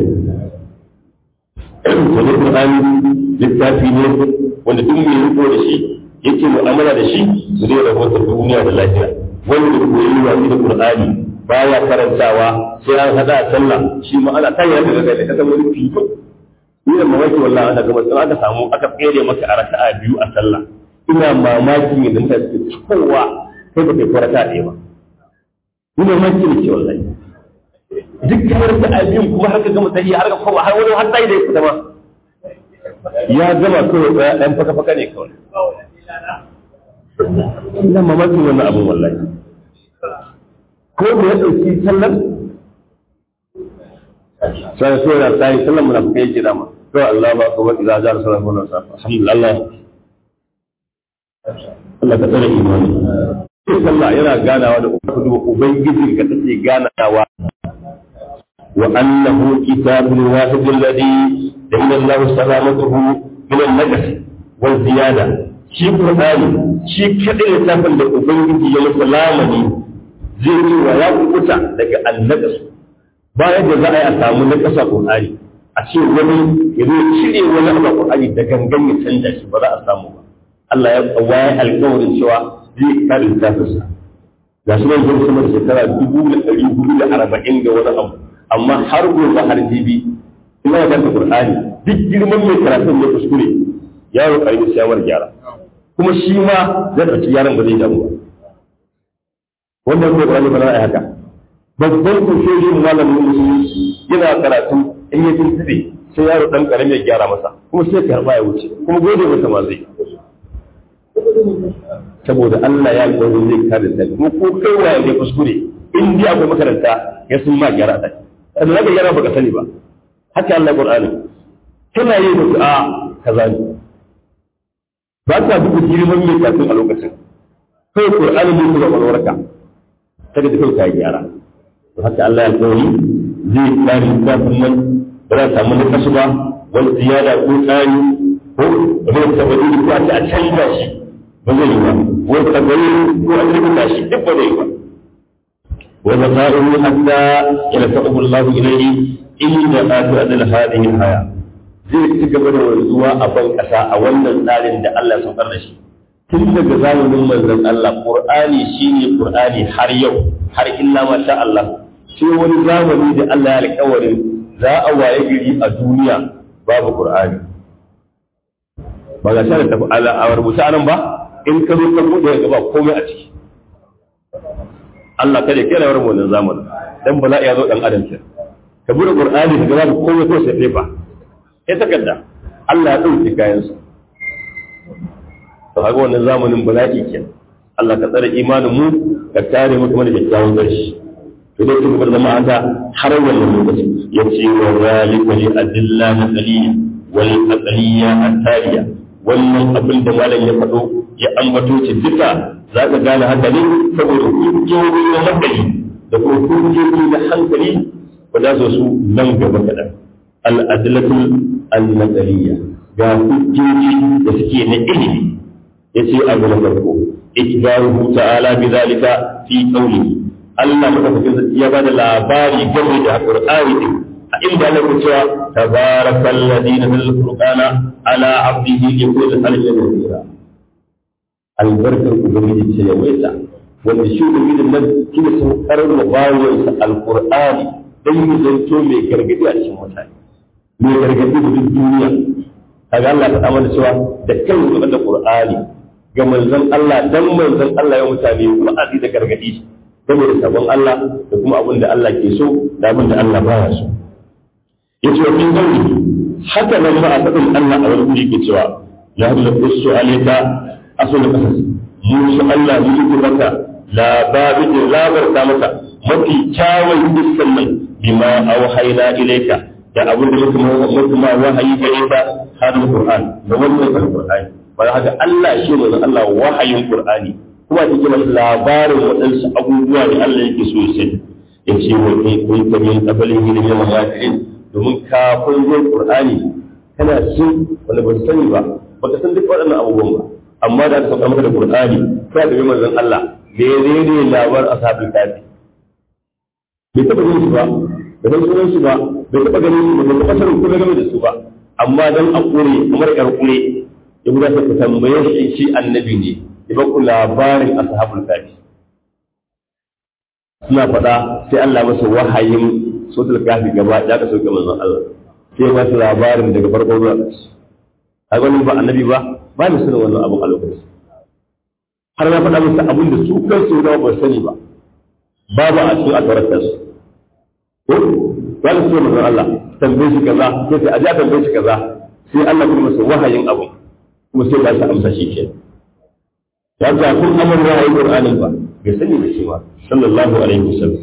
wani Qur'ani littafi ne wanda duk mai riko da shi yake mu'amala da shi su zai rahoto duniya da lafiya wanda koyi wasi da Qur'ani baya karantawa sai an hada a sallah shi ma ana kan yadda daga da kasan wani fito ni da mamaki wallahi ana gaba sai aka samu aka tsere maka a raka'a biyu a sallah ina mamaki ne da mutane suke kowa kai ba kai ko raka'a ɗaya ba ni mamaki ne ke wallahi duk kamar da abin kuma har ka gama tahiya har ka koma har wani har sai da ya fita ma ya gama kawai tsaya ɗan faka faka ne kawai ina mamakin wannan abin wallahi ko da ya ɗauki sallar sai so ya sai sallar munafikai yake dama to Allah ba ko idza ja rasulullah sallallahu alaihi wasallam alhamdulillah Allah ka tsare imani sallah yana ganawa da ubangiji ka take ganawa وأنه كتاب واحد الذي دين الله سلامته من النجس والزيادة shi Qur'ani shi kadai littafin da Ubangiji ya masa lamani zai yi wa ya kuta daga annagas bayan da za a yi a samu na ƙasa Qur'ani a ce wani ya zo cire wani abu Qur'ani da gangan ya canza shi ba za a samu ba Allah ya waye alƙawarin cewa zai kare littafinsa ga shi nan zai sama da shekara dubu da ɗari hudu da arba'in da wani abu amma har gobe har jibi ina ya kanta qur'ani duk girman mai karatun ne kuskure yaro karimi sai yawar gyara kuma shi ma zai ɗauki yaron ba zai damu ba wannan ko qur'ani ba za a yi haka babban kushoyin malamin musulunci yana karatu in ya tuntube sai yaro dan karami ya gyara masa kuma sai ka harba ya wuce kuma gode masa ma zai saboda Allah ya gode zai kare ta kuma ko kai waye ne kuskure in dai akwai makaranta ya sun ma gyara ta da zaka gyara baka sani ba haka Allah Qur'ani kana yi musu a kaza ne ba ka duka girman mai kafin a lokacin kai Qur'ani ne kuma walwarka kaga da kai ka gyara haka Allah ya alƙawari zai kare littafin nan ba za a samu na kasu ba wani ziyada ko tsari ko wani tabari ko a ce a canza shi ba zai yi ba wani tabari ko a rubuta shi duk ba zai yi ba wani za'iru hatta ila ta'ubu Allah ilayhi inda atu adal hadhihi haya zai ci gaba da wanzuwa a ban kasa a wannan tsarin da Allah ya saukar da shi tun daga zamanin manzon Allah Qur'ani shine Qur'ani har yau har illa ma sha Allah sai wani zamani da Allah ya alƙawarin za a waye gari a duniya babu Qur'ani ba ga shara tafi ala a rubuta anan ba in ka zo ka bude ga ba komai a ciki Allah kada kai rawar wannan zamanin dan ba za a iya zo dan adam kenan ka bude Qur'ani ka ga babu komai ko sai fa sai takarda Allah ya dauke kayan sa to kaga wannan zamanin bala'i kenan Allah ka tsare imanin mu ka kare mu kuma da kyakkyawan ƙarshe to dai kuma bar zama haka har wannan lokaci ya ce wa zalika li adilla na qaliyya wal aqliyya at-taliya wannan abin da malam ya faɗo ya ambato ce duka za ka gane haka ne saboda hujjoji na hankali da kuma hujjoji na hankali ba za su su nan gaba kaɗan al-adlatul al-naqliyya ga hujjoji da suke na ilimi yace abu na farko ikbaruhu ta'ala bi zalika fi qawlihi Allah madaukakin sarki ya bada labari game da Qur'ani din a inda Allah ya cewa tabarakal ladhi nazzala al-qur'ana ala 'abdihi yakunu aliyan nadira albarkar ubangiji ce ya waita wanda shi ubangiji nan shi ne saukar da bayansa al-qur'ani dan yi zanto mai gargadi a cikin mutane mai gargadi da duk duniya kaga Allah ya faɗa mana cewa da kan zuwa da Qur'ani ga manzon Allah dan manzon Allah ya mutane wa'azi da gargadi game da sabon Allah da kuma abin da Allah ke so da abin da Allah baya so yace wa min gauri haka nan ba a sabon Allah a wani guri ke cewa ya hadu qussu alayka asul qasas musu Allah yi ki maka labari da labarta maka mafi kyawun dukkan nan bima auhayna ilayka da abin da muka muka wahayi gare ka hadin Qur'an da wannan Qur'ani ba haka Allah shi ne Allah wahayin Qur'ani kuma ta kira labarin waɗansu abubuwa da Allah yake so ya sani ya ce wa kai kun ta min qabalin ilimin mawaqi'in domin kafin zuwa Qur'ani kana jin wanda ba sani ba baka san duk waɗannan abubuwan ba amma da aka sauka maka da Qur'ani ka da manzon Allah menene labar ashabul kafi bai taɓa yin su ba da san sunan su ba bai taɓa ganin su ba bai taɓa sanin kuma game da su ba amma dan a kure kamar yar kure ya guda sai ku tambaye shi shi annabi ne ya ba ku labarin ashabul kafi suna faɗa sai Allah masa wahayin sotul kafi gaba ya ka sauke manzon Allah sai ba su labarin daga farko zuwa ƙarshe a ganin ba annabi ba ba ni sanin wannan abin a lokaci har na faɗa musu abin da su kansu da ba sani ba babu a cikin atawarta su ko ba su ce manzon Allah tambaye shi kaza sai sai a ja tambaye shi kaza sai Allah kuma masa wahayin abin kuma sai ba shi amsa shi kenan ya ga kun amur wahayin Qur'anin ba bai sani da shi ba sallallahu alaihi wasallam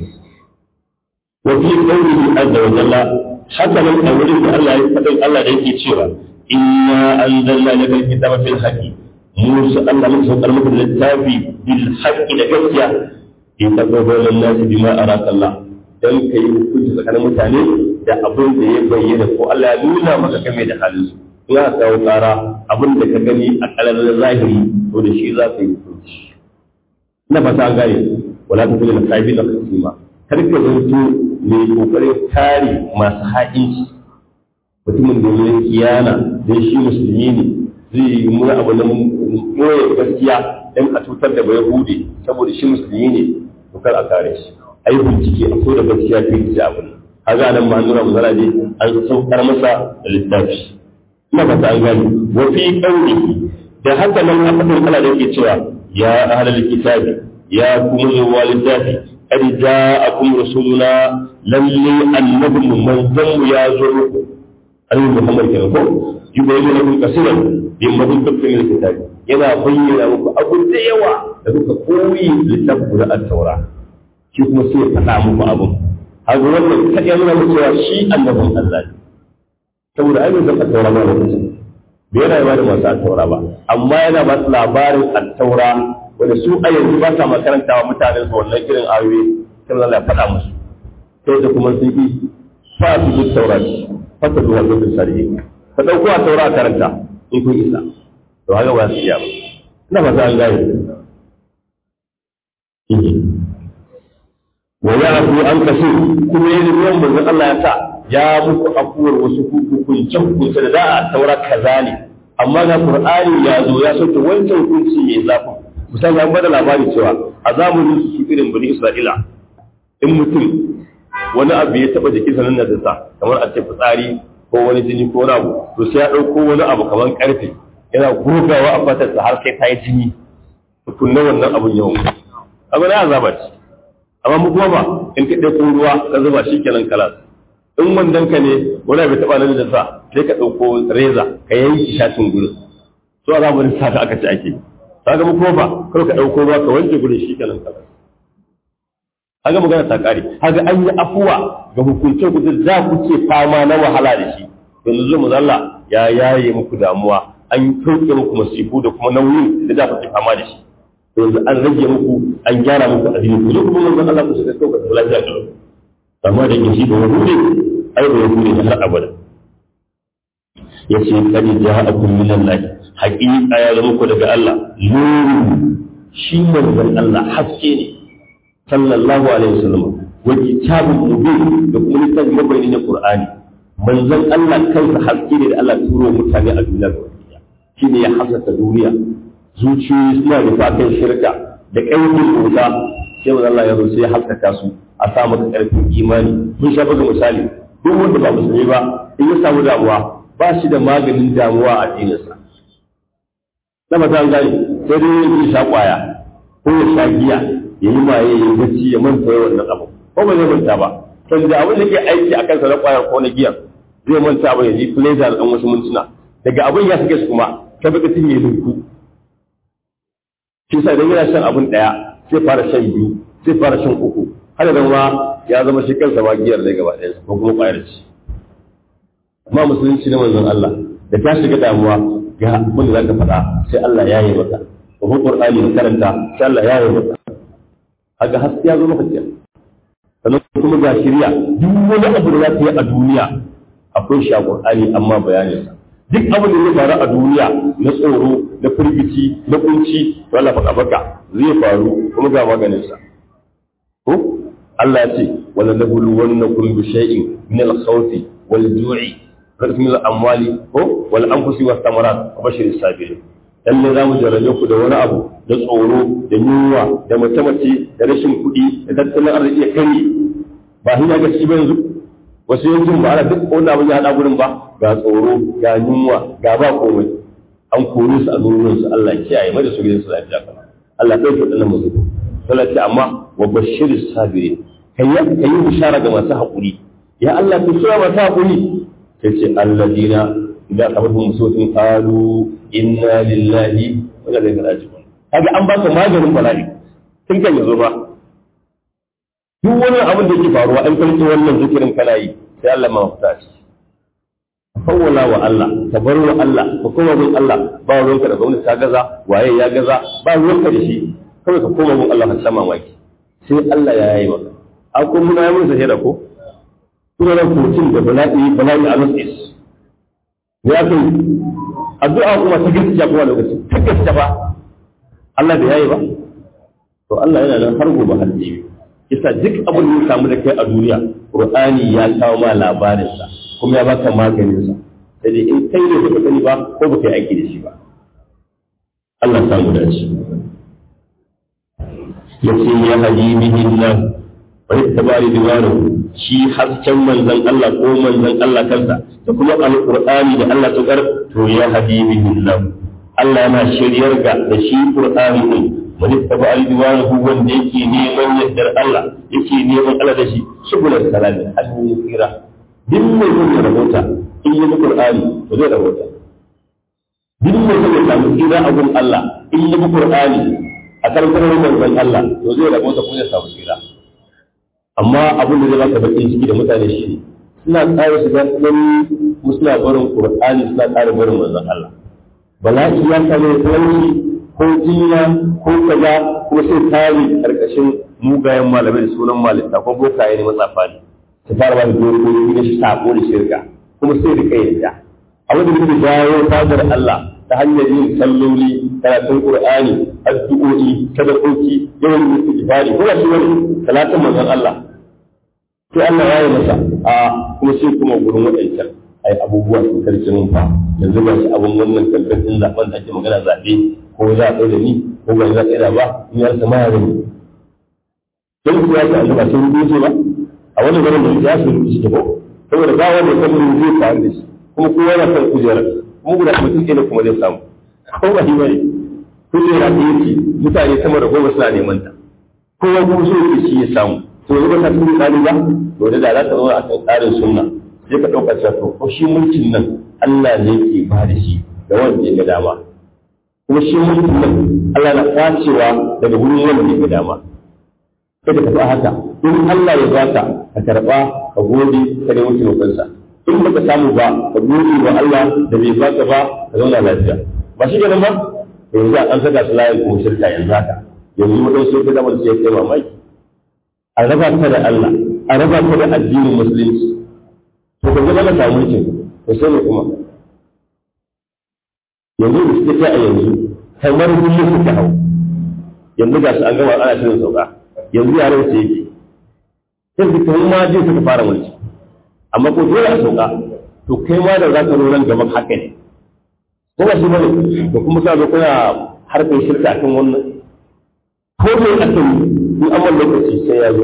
wa fi qawlihi azza wa jalla haka nan a wurin da Allah ya faɗin Allah da yake cewa inna anzalna laka alkitaba fil haqqi musa Allah mun saukar maka da littafi bil haqqi da gaskiya in tabbata nasi bima araka Allah dan kai hukunci tsakanin mutane da abin da ya bayyana ko Allah ya nuna maka game da halin su ya kawo tsara abin da ka gani a kalar zahiri to da shi za ka yi hukunci na fata gane wala ta kula da sahibi da kasima kar ka zanto mai kokarin kare masu ha'inci mutumin da ya kiyana dan shi musulmi ne zai yi mura abu na moye gaskiya dan a cutar da bai hude saboda shi musulmi ne to kar a kare shi ai bincike a so da gaskiya ke ji abu kaga nan ma nura musala ne an saukar masa da littafi ina fata an gani wa fi qawlihi da haka nan a fadin Allah da yake cewa ya ahlal kitabi ya kuma zuwa littafi qad ja'akum rasuluna lalle annabi manzon ya zo muku annabi Muhammad kenan ko yubayyinu lakum kaseeran mimma kuntum min kitabi yana bayyana muku abu da yawa da kuka koyi littafin da at-taura shi kuma sai ya faɗa muku abun haka wannan kadai nuna muku cewa shi annabin Allah ne saboda ai zan at-taura ba lokacin bai yana ba da masu at-taura ba amma yana ba su labarin at-taura wanda su a yanzu ba sa makarantawa mutanen su wannan irin ayoyi sai Allah ya faɗa musu sai da kuma sun yi fa su bi taurati fata zuwa lokacin sarihi ka ɗauko a taura karanta in kun isa to haka ba su iya ba ina fata an gane wa ya afu an kashe kuma yin ruwan manzon Allah ya sa ya muku afuwar wasu hukunce hukunce da za a taura kaza ne amma ga Qur'ani ya zo ya sauke wancan hukunci mai zafi misali an bada labari cewa a zamanin su irin bani Isra'ila in mutum wani abu ya taba jikin sanin da sa kamar a ce fitsari ko wani jini ko wani abu to sai ya dauko wani abu kamar karfe yana gogawa a fatar sa har sai ta yi jini tukunna wannan abun yawan abu na azaba ce amma mu kuma ba in ka ɗauko ruwa ka zuba shi kenan kalas in wandan ka ne wani bai taɓa nan da sa sai ka ɗauko reza ka yanki shatin gurin so a zamanin sa aka ci ake kaga mu kuma ba kar ka ɗauko ruwa ka wanke gurin shi kenan kalas haka magana ta kare haka an yi afuwa ga hukuncin ku za ku ce fama na wahala da shi yanzu zo mu zalla ya yaye muku damuwa an kauke muku masifu da kuma nauyin da za ku ke fama da shi yanzu an rage muku an gyara muku addini ku zo kuma manzon Allah ku shiga kauka da lafiya da amma da yake shi ba wani ne ai ba wani ne har abada yace kadi ja'akum min Allah haqiqa ya zama ku daga Allah nuru shi manzon Allah haske ne sallallahu alaihi wasallam wa kitabun mubin da kuma littafin mabayani na Qur'ani manzon Allah kansa haske ne da Allah turo mutane a duniya gaba ɗaya shine ya hasaka duniya zuciyoyi suna da fatan shirka da ƙarfin wuta sai manzon Allah ya zo sai ya haskaka su a sa maka ƙarfin imani mun sha buga misali duk wanda ba musulmi ba in ya samu damuwa ba shi da maganin damuwa a addininsa na ba ta gani sai dai ya sha kwaya ko ya sha giya ya yi maye ya yi bacci ya manta ya wannan abu ko ba zai manta ba kan da abin da ke aiki a kansa na kwayar ko na giyan zai manta ba ya ji pleasure da wasu mintuna daga abin ya sake su kuma ta baka tun ya linku shi sa idan yana shan abin daya sai fara shan biyu sai fara shan uku har da ma ya zama shi kansa ma giyar da gaba ɗaya ko kuma kwayar ci amma musulunci na manzon Allah da ta shiga damuwa ga abin da zaka faɗa sai Allah ya yi maka ko Qur'ani ka karanta sai Allah ya yi maka haka haske ya zo maka kenan sannan kuma ga shirya duk wani abu da za ta yi a duniya akwai shi a Qur'ani amma bayanin sa duk abin da zai faru a duniya na tsoro na firgici na kunci to Allah faɗa baka zai faru kuma ga maganin sa ko Allah ya ce wala nabulu wannakum bi shay'in min al-khawfi wal ju'i min al-amwali ko wal anfusi was thamarat wa bashir as-sabirin lalle za mu jarrabe ku da wani abu da tsoro da yunwa da mace-mace da rashin kuɗi da tattalin arziki ya kari ba shi ya gaci ba yanzu wasu yankin ba ana duk wani abin ya haɗa gurin ba ga tsoro ga yunwa ga ba komai an kore su a gurin su Allah kiyaye mai da su gidan su lafiya kana Allah kai waɗannan musu sai ce amma wa bashiris sabirin kai kai bishara ga masu haƙuri ya Allah ku sura masu haƙuri sai ce alladina idan kafatum musutin qalu inna lillahi wa inna ilaihi raji'un kaga an baka maganin bala'i tun kan yazo ba duk wani abin da yake faruwa an kalli wannan zikirin kana yi sai Allah ma mafita shi fawwala wa Allah ka bar wa Allah ka koma bin Allah ba ruwanka da gwamnati ta gaza waye ya gaza ba ruwanka da shi kawai ka koma bin Allah ka sama maki sai Allah ya yi maka a ko muna yi mun sahira ko kuma ran mutum da bala'i bala'i a nasis ya kai addu'a kuma ta gaskiya kuma lokaci ta gaskiya ba Allah bai yayi ba to Allah yana nan har gobe har jibi isa duk abin da ya samu da kai a duniya Qur'ani ya kawo ma labarin sa kuma ya baka maganin sa sai dai in kai ne baka sani ba ko baka yi aiki da shi ba Allah ya samu dace yace ya habibihi Allah wa ittabari diwaru shi hasken manzon Allah ko manzon Allah kansa da kuma alqur'ani da Allah ta kar to ya habibihi Allah Allah yana shiryar ga da shi qur'ani din man ittaba al-diwaru wanda yake neman yardar Allah yake neman Allah da shi shugulan salami hannu tsira duk mai son ya rabota in yi bi qur'ani to zai rabota duk mai son ya samu tsira a gun Allah in yi bi qur'ani a karkar manzon Allah to zai rabota ko zai samu tsira amma abin da zai baka bakin ciki da mutane shi suna tsara shiga tsanani ko suna barin qur'ani suna tsara barin manzon Allah bala'i ya same talauci ko jinya ko kaza ko sai tari karkashin mugayen malamai da sunan malita ko bokaye ne matsafa ne su fara ba da dokoki na sako da shirka kuma sai da kai da a wanda muke jawo fadar Allah ta hanyar yin salloli karatun qur'ani addu'o'i sadakoki yawan istighfari ko shi wani salatin manzon Allah sai Allah ya yi masa a kuma sai kuma gurin waɗancan ai abubuwa sun karce mun fa yanzu ba shi abun wannan kankan din zaben da ake magana zabe ko za a tsaye da ni ko ba za a tsaye da ba in ya rasa ma ya gani don kuwa ta Allah ba sai rubuce ba a wannan garin da ya su rubuce ta ko saboda ba wanda ya san zai faru da shi kuma kowa yana kan kujera kuma guda mutum ke kuma zai samu ko ba shi bane kujera da yake mutane sama da goma suna neman ta kowa kuma so yake shi ya samu to yanzu ba ka tuni tsari ba to da za ka zo a kan tsarin sunna sai ka ɗauka cewa to ko shi mulkin nan Allah ne ke ba da shi da wanda ya ga dama kuma shi mulkin nan Allah na kwacewa daga wurin wanda ya ga dama kada ka tafi haka in Allah ya baka ka karba ka gode ka nemi taimakonsa in baka samu ba ka gode wa Allah da bai baka ba ka zauna lafiya ba shi kenan ba yanzu an saka su layin kuma shirka yanzu haka yanzu wadansu sai ka zama sai kai mamaki a raba ka da Allah a raba ka da addinin musulunci to ka zama ka samu mulkin to sai ne kuma yanzu da suke ta a yanzu kamar gudu suka hau yanzu ga su an gama ana shirin sauka yanzu yaran su yake sai su kai ma je suka fara mulki amma ko dole a sauka to kai ma da za ka zo nan gaban haka ne ko ba shi bane to kuma ka zo kuna harkar shirka akan wannan ko me aka yi in amma lokaci sai ya zo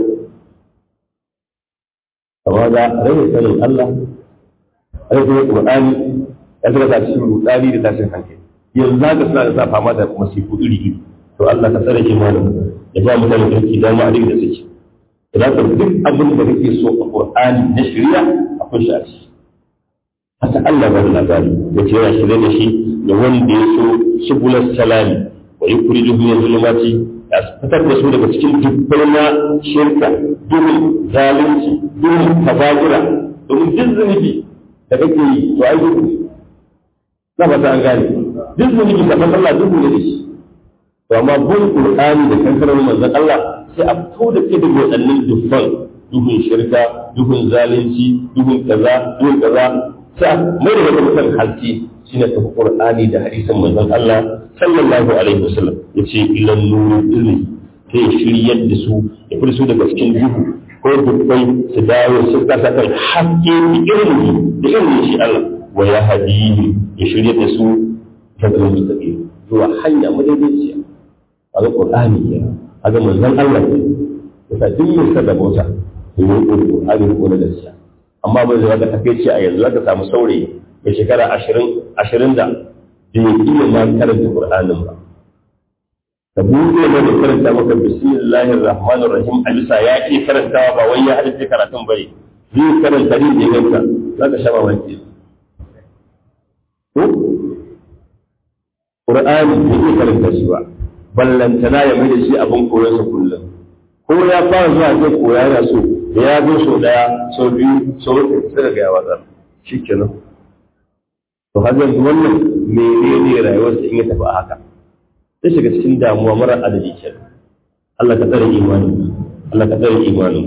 amma ga rage sanin Allah rage Qur'ani ya saka ta cikin rudani da tashin hankali yanzu haka suna da sa fama da masifu iri iri to Allah ka tsare ki malam ya ba mutane kirki da ma da suke idan ka duk abin da kake so a Qur'ani na shari'a akwai shi a ciki haka Allah ba da labari da ce yana shirye da shi da wanda ya so subulus salami wa yukhrijuhum min zulumati ya fitar da su daga cikin dubbai na shirka duhun zalunci duhun kaba'ira domin duk zunubi da kake yi to ai duhu na ba ta an gane duk zunubi ka san Allah duhu ne da shi to amma bin qur'ani da kankarar manzon Allah sai a fito da ke daga waɗannan dubban duhun shirka duhun zalunci duhun kaza duhun kaza sai mai da mutum halki shine ta qur'ani da hadisin manzon Allah sallallahu alaihi wasallam yace ilan nuru ilmi sai shiryar da su ya fito su daga cikin duhu ko dubbai su dawo su kasa kan hakke da ilmi da ilmi shi Allah wa ya hadihi ya shiryar da su ta zuwa zuwa hanya madaidaiciya a ga qur'ani kenan a ga manzon Allah ne yasa duk mai sada bauta ya yi qur'ani ko na gaskiya amma ba zai ga takeici a yanzu zaka samu saurayi mai shekara ashirin ashirin da bai iya ma karanta Qur'anin ba. Ka buɗe ne da karanta maka bismillahir rahmanir rahim a bisa ya ke karantawa ba wai ya halitta karatun bane. Zai karanta ne da ganta za ka sha mamaki. Ko? Qur'ani bai iya karanta shi ba. Ballantana ya mai da shi abin koyarsa kullum. Ko ya fara zuwa zai koya yana so da ya zo sau ɗaya sau biyu sau uku sai ga ya watsar. Shi kenan. to har yanzu wannan menene rayuwarsa in ya tafi a haka sai shiga cikin damuwa mara adadi ke Allah ka tsare imani Allah ka tsare imani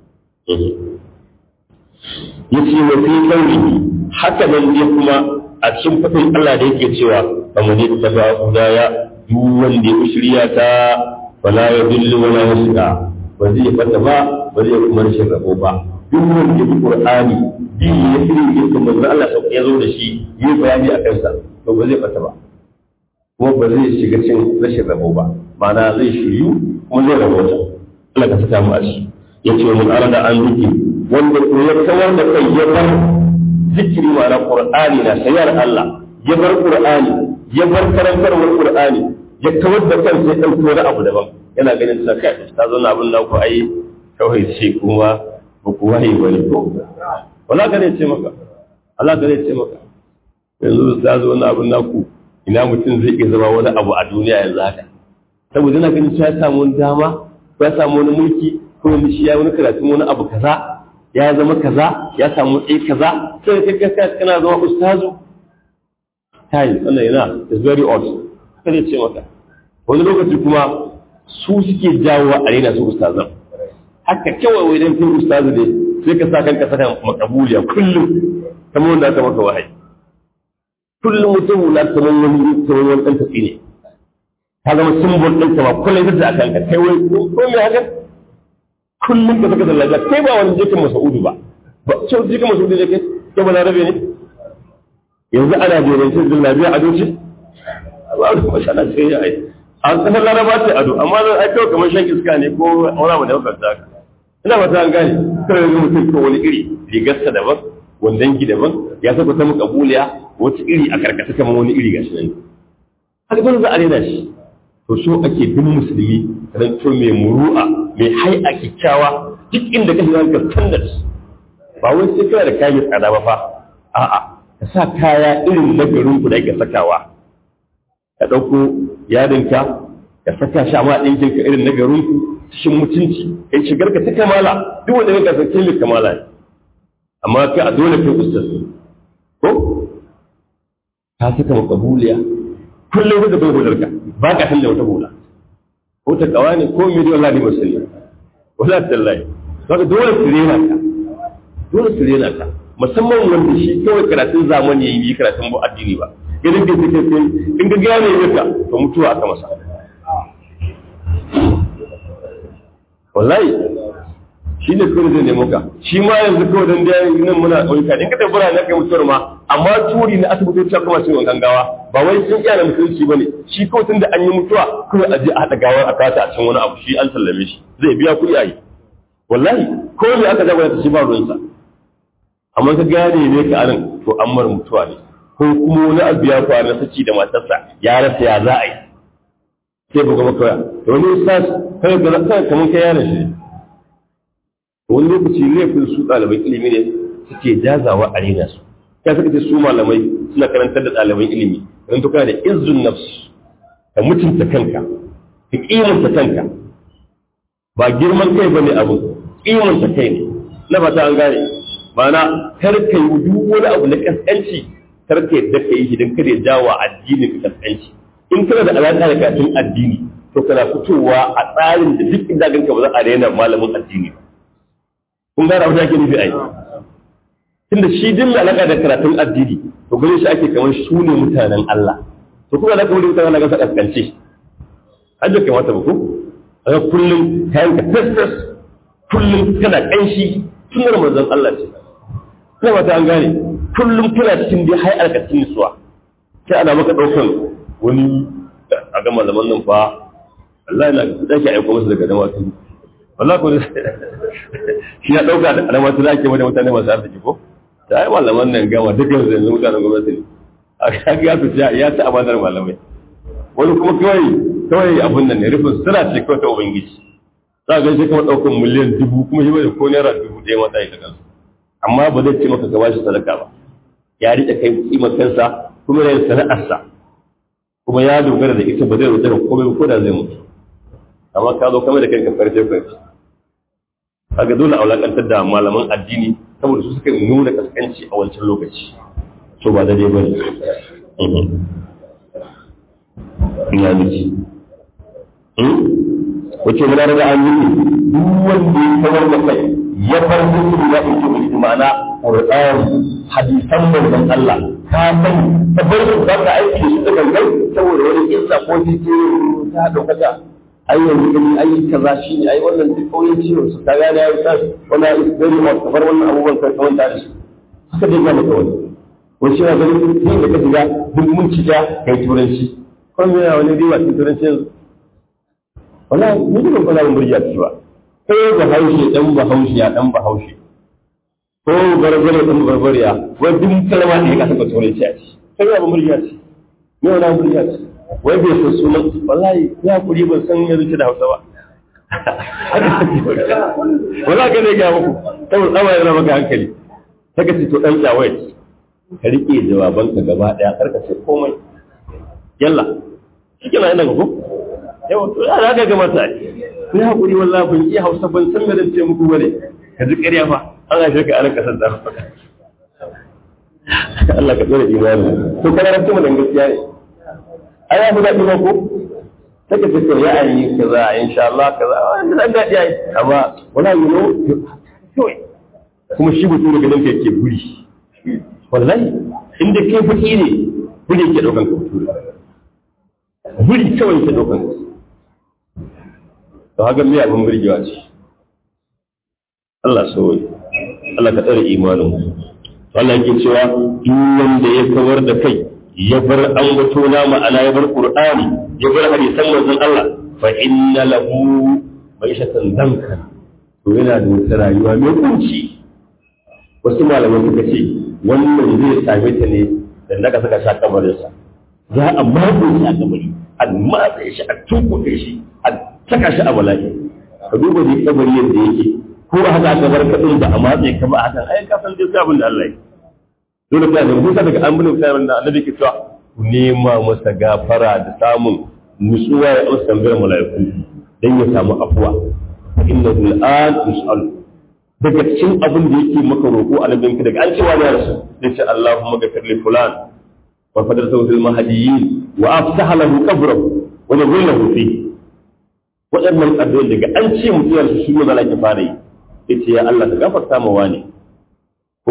yace wa fi qawli haka nan ne kuma a cikin fadin Allah da yake cewa fa man yattaba hudaya duk wanda ya shirya ta wala yadullu wala yasqa ba zai fata ba ba zai kuma rashin rabo ba duk wanda ya bi qur'ani bi ya fi yadda manzo Allah sau ya zo da shi yi bayani a kansa to ba zai fata ba kuma ba zai shiga cin rashin rabo ba ma'ana zai shiryu kuma zai rabota Allah ka saka mu a shi yace mun arada an rike wanda ko ya kawar da kai ya bar zikiri ma'ana qur'ani na sayar Allah ya bar qur'ani ya bar karantarwar qur'ani ya kawar da kansa ya dauki wani abu daban yana ganin sa kai ta zo na abin da ku ai kawai ce kuma ba ku waye bane ko wala ka ce maka Allah ka ce maka yanzu ta zo wani abin naku ina mutum zai iya zama wani abu a duniya yanzu haka saboda yana ganin ya samu wani dama ko ya samu wani mulki ko yanzu shi ya wani karatun wani abu kaza ya zama kaza ya samu tsaye kaza sai ka kai kana zama ustazu kai wannan yana is very odd kada ce maka wani lokaci kuma su suke jawo a rena su ustazan haka kawai wai dan kai ustazu ne sai ka sa kanka saka makabuliya kullum kamar wanda aka maka wahayi kullum mutum na kamar wani kamar wani ɗan tafi ne ka zama simbol ɗin ba kullum ita a kanka kai wai ko me haka kullum ka saka zallaja kai ba wani jikin masa'udu ba ba ce jikin masa'udu ne kai kai ba na rabe ne yanzu ana jerin shi zallabiya a doci ba a kuma shana sai ya yi a kasar laraba ce ado amma zan ai kawai kamar shan iska ne ko wani abu da wakar haka ina ba ta gane kawai yanzu mutum ko wani iri rigarsa daban wandan ki daban ya saka ta muka buliya wata iri a karkata kamar wani iri gashi nan haka dole za a rena shi to so ake bin musulmi ran to mai muru'a mai hai'a kikkiawa duk inda ka shiga ka standard ba wai sai kana da kayan tsada ba fa a'a ka sa kaya irin na garin ku da ake sakawa ka ɗauko yadinka ka saka shi amma ɗinkin ka irin na garin ku cikin mutunci kai shigar ka ta kamala duk wanda ka san kai kamala ne amma kai a dole kai ustaz ko ka saka makabuliya kullum ka bai hular ka ba ka san da wata hula ko ta kawa ne ko miliyon ladi musulmi wala tallahi saka dole su rena ka dole su rena ka musamman wanda shi kawai karatun zamani yayi karatun bu addini ba idan ka take sai in ga gane maka to mutuwa aka masa wallahi shi ne kawai zai nemo ka shi ma yanzu kawai dan da nan muna ɗauka in ka tabbara na kai mutuwar ma amma turi na asibitoci kuma sun wankan gawa ba wai sun iya na mutunci bane shi kawai tun da an yi mutuwa kawai a je a haɗa gawar a kata a cikin wani abu shi an sallame shi zai biya kuɗi a yi wallahi ko me aka jagora ta shi ba ruwansa amma ka gane ne ka anan to an mara mutuwa ne ko kuma wani abu ya faru na saki da matarsa ya rasa ya za a yi sai buga maka waya da wani ustaz kai ga kai kamar kai yaron shi wani lokaci laifin su ɗaliban ilimi ne suke jazawa a rena su ya suka ce su malamai suna karantar da ɗaliban ilimi don to kana da izzun nafs ka mutunta kanka ka kimanta kanka ba girman kai bane abu kimanta kai ne na fata an gane ma'ana kar ka yi duk wani abu na kaskanci kar ka yadda ka yi idan kada ya jawo addinin ka kaskanci in kana da alaƙa da karatun addini to kana fitowa a tsarin da duk inda ganka ba za a daina malamin addini ba kun gane abin da ake nufi ai tunda shi din mai alaƙa da karatun addini to gare shi ake kamar su ne mutanen Allah to kuma alaƙa wani mutanen Allah ga kaskance hajjar kamata ba ko a kullum kayan ka fesfes kullum kana ƙanshi tunar manzon Allah ce ina ba ta an gane kullum kana cikin dai hai alkacin nisuwa sai ana maka ɗaukan wani a ga malaman nan fa Allah yana da ke aiko masa daga dama tun wallahi ko shi ya dauka da dama tun ake mata mutane masu arziki ko da ai malaman nan gama dukkan su yanzu mutanen gwamnati ne a kaga ya fi ya ci amanar malamai wani kuma kawai kawai abun nan ne rufin suna ce kawai ta ubangiji za ga shi kuma ɗaukan miliyan dubu kuma shi bai ko naira dubu ɗaya mata ya kansu amma ba zai ce maka ka bashi sadaka ba ya riƙe kai kimar kansa kuma yana sana'arsa kuma ya dogara da ita ba zai rubuta da komai ko da zai mutu amma ka zo kamar da kanka farce farce kaga dole a wulakantar da malaman addini saboda su suka nuna kaskanci a wancan lokaci so ba da dai bane ina miki wace muna daga an yi duk wanda ya kawar da kai ya bar musu da ita mai ma'ana Qur'ani hadisan manzon Allah ka sani tabbatar da ka aiki da shi da gangan saboda wani kissa ko jike ta daukaka ai yanzu gani ai kaza shine ai wannan duk kauyen ciwon su kaga da yayi sai wannan is very much kamar wannan abubuwan kai kawai da shi haka dai ga maka wani wani shi na ganin yin da ka shiga duk mun ci ja kai turanci kuma me wani riba cikin turanci yanzu wallahi ni ban fara mun burja ci ba kai ba haushe dan ba haushe ya dan ba haushe ko barbare dan barbariya wai duk kalma ne ka saka turanci a ci kai ba murya ci me wani murya ci wai bai san sunan wallahi ya kuri ban san ya zuci da Hausa ba wallahi ka ne ga muku saboda tsawa yana maka hankali saka ce to dan tsawai ka rike jawabanka gaba daya karka ce komai yalla shike na yana ko yawa to ya ga ga mata ni hakuri wallahi ban iya Hausa ban san me zan ce muku bane ka ji ƙarya fa an haife ka ana kasar da Allah ka tsare imani to kana rantu mu dan gaskiya ne ai ya daɗi ba ko take ce ya ayi kaza insha Allah kaza wannan dan daɗi ai amma wala you know to kuma shi mutum da ganin kai ke guri wallahi inda kai baki ne guri ke daukan ka mutum guri kawai ke daukan ka to haka me abin burgewa ce Allah so Allah ka tsare imanin mu Allah yake cewa duk wanda ya kawar da kai ya bar an wato na ma'ana ya bar Qur'ani ya bar hadisan manzon Allah fa inna lahu ma'ishatan dankan to yana da wata rayuwa mai kunci wasu malaman suka ce wannan zai same ta ne da naka saka sha kamarinsa za a matsa shi a kabari a matsa shi a tukuɗe shi a saka shi a bala'i ka duba dai kabari yadda yake ko a haka aka bar kaɗin da a matsa ka ba a hakan ai ka san dai sai abin da Allah ya dole ka da musa daga an bin sai da annabi ke cewa ku nema masa gafara da samun nutsuwa ya amsa tambayar mala'iku dan ya samu afuwa innahu al'an yus'al daga cikin abin da yake maka roƙo a nabinka daga an cewa ya rasu sai ce Allahumma ghafir li fulan wa fadar sawfil mahdiyyin wa afsah lahu qabrahu wa nawwir lahu fi waɗannan addu'o'i daga an ce mutum ya rasu shi ne zalaki fara yi yace ya Allah ka gafarta ma wani ko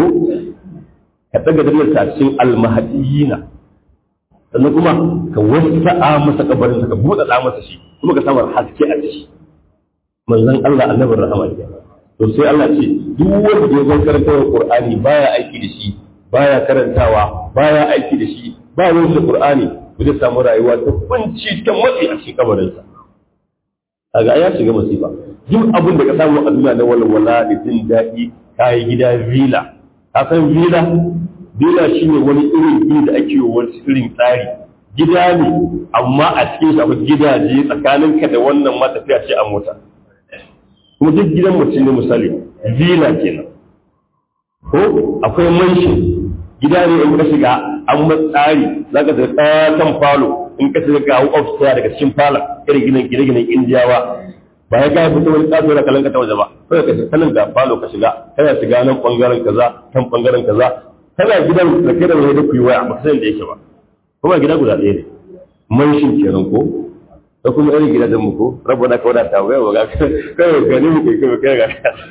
ka daga dalilin sa cikin al-mahdiyina sannan kuma ka wasa'a masa kabarin ka buɗaɗa masa shi kuma ka samar haske a ciki manzon Allah annabin rahama ke to sai Allah ce duk wanda ya zo karantawa Qur'ani baya aiki da shi baya karantawa baya aiki da shi ba ruwan da Qur'ani ba zai samu rayuwa ta kunci ta matsi a cikin kabarin sa kaga ya shiga masifa duk abin da ka samu a duniya na walwala da jin daɗi kayi gida villa ka san villa villa shine wani irin gida da ake yi wani irin tsari gida ne amma a cikin shi akwai gidaje tsakaninka da wannan matafiya ce a mota kuma duk gidan mutum ne misali villa kenan ko akwai manshi gida ne in ka shiga an matsari za ka ga tsatan falo in ka shiga ga upstairs daga cikin fala irin ginin gine-ginen indiyawa ba ya gaya fito wani tsaso da kalanka ta waje ba kawai ka shiga ga falo ka shiga kana shiga nan bangaren kaza kan bangaren kaza kana gidan da kai da wani da ku yi waya ba san da yake ba kuma gida guda ɗaya ne manshin kenan ko da kuma irin gidajen mu ko rabu na kawai da ta waya ga kai ga ni mu kai kai kai ga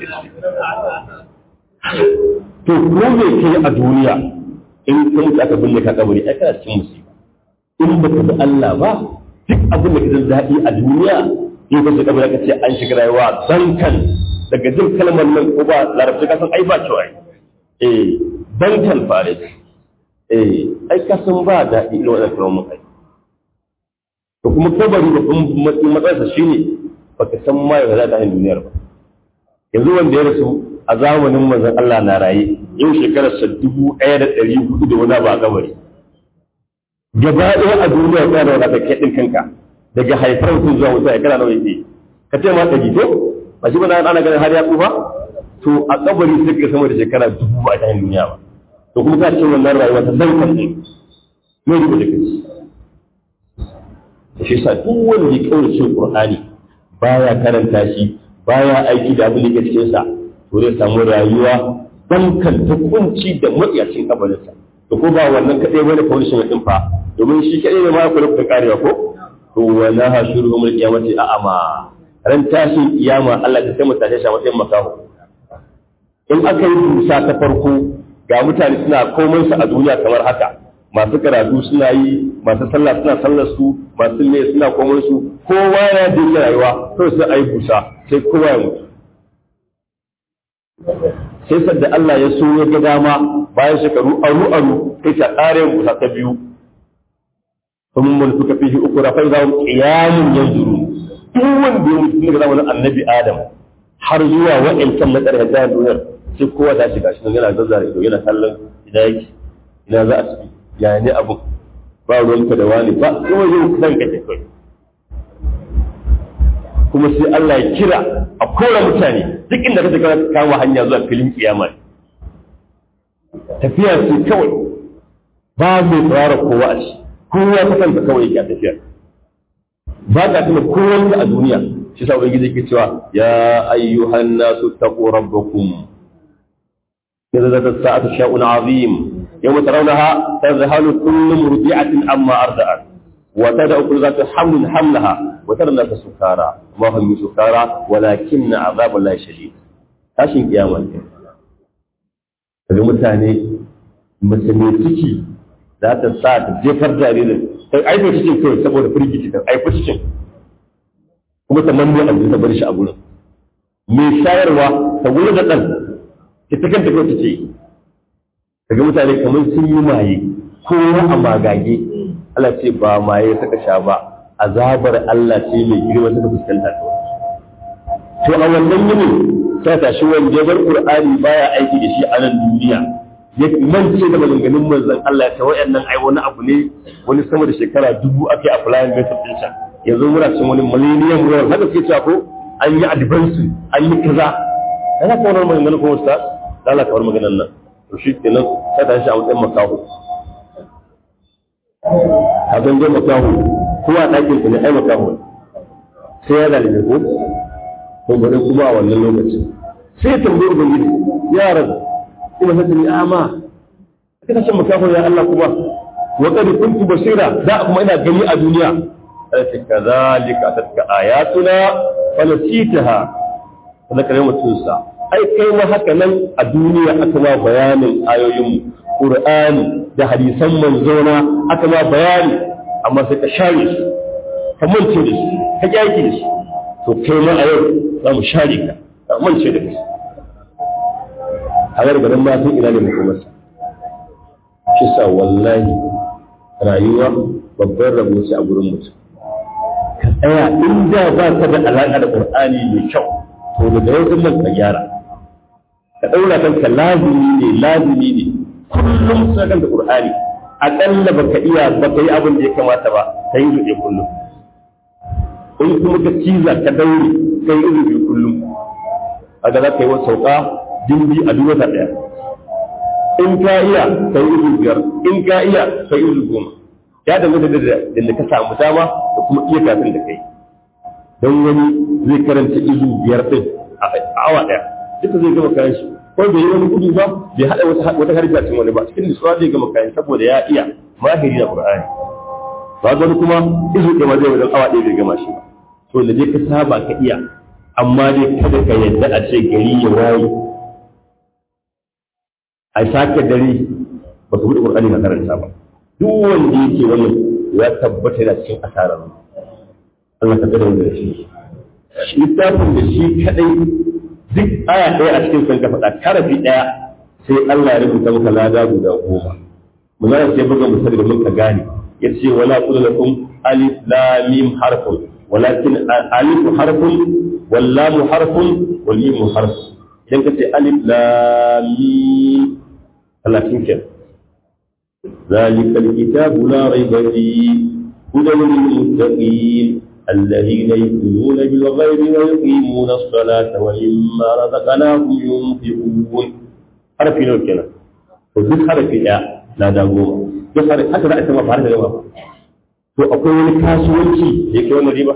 to ko me ke a duniya in ka mutu aka binne ka kabari ai kana cikin musiba in baka bi Allah ba duk abin da ka jin daɗi a duniya in ka shiga kabari ka ce an shiga rayuwa dankan daga jin kalmar nan ko ba larabci ka san ai ba kyau ai eh dankan fare eh ai ka san ba daɗi irin wannan kalmar kai to kuma kabari da kuma matsayinsa shine baka san ma yau za ta yin duniyar ba yanzu wanda ya rasu a zamanin manzon Allah na raye yau shekarar sa dubu ɗaya da ɗari hudu da wani ba kabari gaba ɗaya a duniya ta da wadata kai ɗin kanka daga haifar mutum zuwa wuta ya kana nawa yake ka ce ma ɗari to ba shi ba na ana ganin har ya tsufa to a kabari sai ka sama da shekara dubu a cikin duniya ba to kuma ka ce wannan rayuwa ta dan kan ɗin mai rubuta da kai shi sa duk wanda ya kaurace Qur'ani baya karanta shi baya aiki da abin da ke cikin sa to zai samu rayuwa dan kan ta kunci da matsiyacin kabarinsa to ko ba wannan kadai bane kawai shi mutum fa domin shi kadai ne ma ku rubuta karewa ko to wala hashuruhum alqiyamati a'ama ran tashin kiyama Allah ta sai mutane shi a matsayin makaho in aka yi dusa ta farko ga mutane suna komai su a duniya kamar haka masu karatu suna yi masu sallah suna sallar su masu ne suna komai su kowa ya dinga rayuwa to sai ayi busa sai kowa ya mutu sai sadda Allah ya so ya ga dama bayan shekaru aru aru sai ta kare busa ta biyu sun mun suka fi uku rafai za mu qiyamun yanzuru duk wanda ya mutu daga zamanin annabi Adam har zuwa wa'ancan na ƙarshen jihar duniyar sai kowa ta shiga shi yana zazzara ido yana kallon ina yake ina za a tafi ya ne abu ba ruwanka da wani ba kuma yin kusan kake kai kuma sai Allah ya kira a kora mutane duk inda ka ka kama hanya zuwa filin kiyama tafiya ce kawai ba mai tsara kowa a shi kowa ta kanta kawai yake a tafiyar ba ka tuna kowa a duniya shi sa ubangiji yake cewa ya ayyuhan nasu taqu rabbakum نزلت الساعة شيء عظيم يوم ترونها تذهل كل مرضعة عما أرضعت وتدع كل ذات حمل حملها وترى الناس سكارى ما هم سكارى ولكن عذاب الله شديد tashin kiyama ne daga mutane mace mai ciki za ta sa ta jefar jaririn ta aifa cikin kawai saboda firgici ta aifa cikin kuma ta manne a ta bar shi a gurin mai shayarwa ta gurin da ɗan ita kanta kawai ta ce daga mutane kamar sun yi maye kowa a magage Allah ce ba maye suka sha ba azabar Allah ce mai girma suka fuskanta ta to a wannan yinin sai tashi wanda ya bar Qur'ani baya aiki da shi a nan duniya ya mance da maganganun manzon Allah ta wayannan ai wani abu ne wani sama da shekara dubu ake a flying method din sa yanzu muna cin wani millennium world haka suke cewa ko an yi advance an yi kaza kana ka wannan maganganun ko ustaz Allah ka bar maganan nan to shi kenan sai tashi a matsayin makaho a zangon makaho ko a ɗakin ku ne ai makaho sai ya zalibe ko ko bari kuma a wannan lokacin sai tambayi ubangiji ya rabu ina fata ni ama kika ce makaho ya Allah kuma wa qad kuntu basira da kuma ina gani a duniya sai kazalika tatka ayatuna falasitaha kada kare mutun sa ai kai ma haka nan a duniya aka ma bayanin ayoyin Qur'ani da hadisan manzona aka ma bayani amma sai ka share su ka mance da su ka kyaki da su to kai ma a yau za mu share ka ka mance da kai a gargarin ma sun ina ne makomarsa shi sa wallahi rayuwa babban rabo ce a gurin mutum ka tsaya inda ba ka da alaƙa da ƙur'ani mai kyau to daga yau nan ka gyara ka ɗaura kanka lazimi ne lazimi ne kullum sai kan da ƙur'ani aƙalla baka iya baka yi abin da ya kamata ba ka yi zuɗe kullum in kuma ka ciza ka daure ka yi zuɗe kullum kaga za ka yi wasu sauka dindi a duk wata ɗaya in ka iya ka yi izu biyar in ka iya ka yi izu goma ya danganta da da ka samu dama da kuma iya kafin da kai don wani zai karanta izu biyar ɗin a awa ɗaya duka zai gama kayan shi ko bai yi wani gudu ba bai haɗa wata wata harfi a cikin wani ba cikin nutsuwa zai gama kayan saboda ya iya mahiri na qur'ani ba wani kuma izu ɗaya ma zai wajen awa ɗaya bai gama shi ba to da dai ka saba ka iya amma dai kada ka yadda a ce gari ya waye a sake dare ba ka buɗe ƙur'ani na karanta ba duk wanda yake wannan ya tabbata yana cikin asarar Allah ka tsare da shi littafin da shi kadai duk aya ɗaya a cikin sun ka faɗa karafi ɗaya sai Allah ya rubuta maka lada guda goma mun zara sai buga misali da muka gane yace wala qul lakum alif lam mim harfun walakin alif harfun wal lam harfun wal mim harfun idan ka ce alif lam mim talatin ke ذلك الكتاب لا ريب فيه هدى للمتقين الذين يؤمنون بالغيب ويقيمون الصلاة ومما رزقناهم ينفقون حرف نور كنا وذل حرف لا لا دعوة duk har haka za a sama fara da gaba to akwai wani kasuwanci da yake wannan riba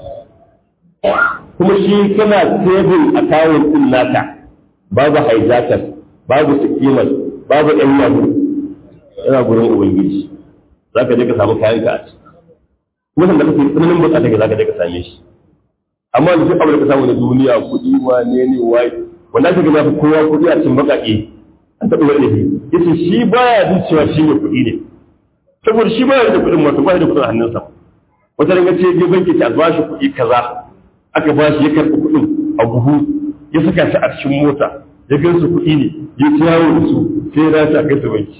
kuma shi kana saving account din naka babu hijackers babu skimmers babu ɗan yabo yana gurin ubangiji za ka je ka samu kayan ka a ci kuma sanda kake tsananin bukata ka za ka je ka same shi amma da duk abin da ka samu na duniya kuɗi wane ne wai wanda aka gina fi kowa kuɗi a cikin baƙaƙe an taɓa wani ne yace shi baya jin cewa shi ne kuɗi ne saboda shi baya da kuɗin wato baya da kuɗin hannunsa wata ranga ce je banki ta ba shi kuɗi kaza aka ba shi ya karɓi kuɗin a buhu ya saka shi a cikin mota ya gan su kuɗi ne ya ci yawo da su sai ya dace a kai su banki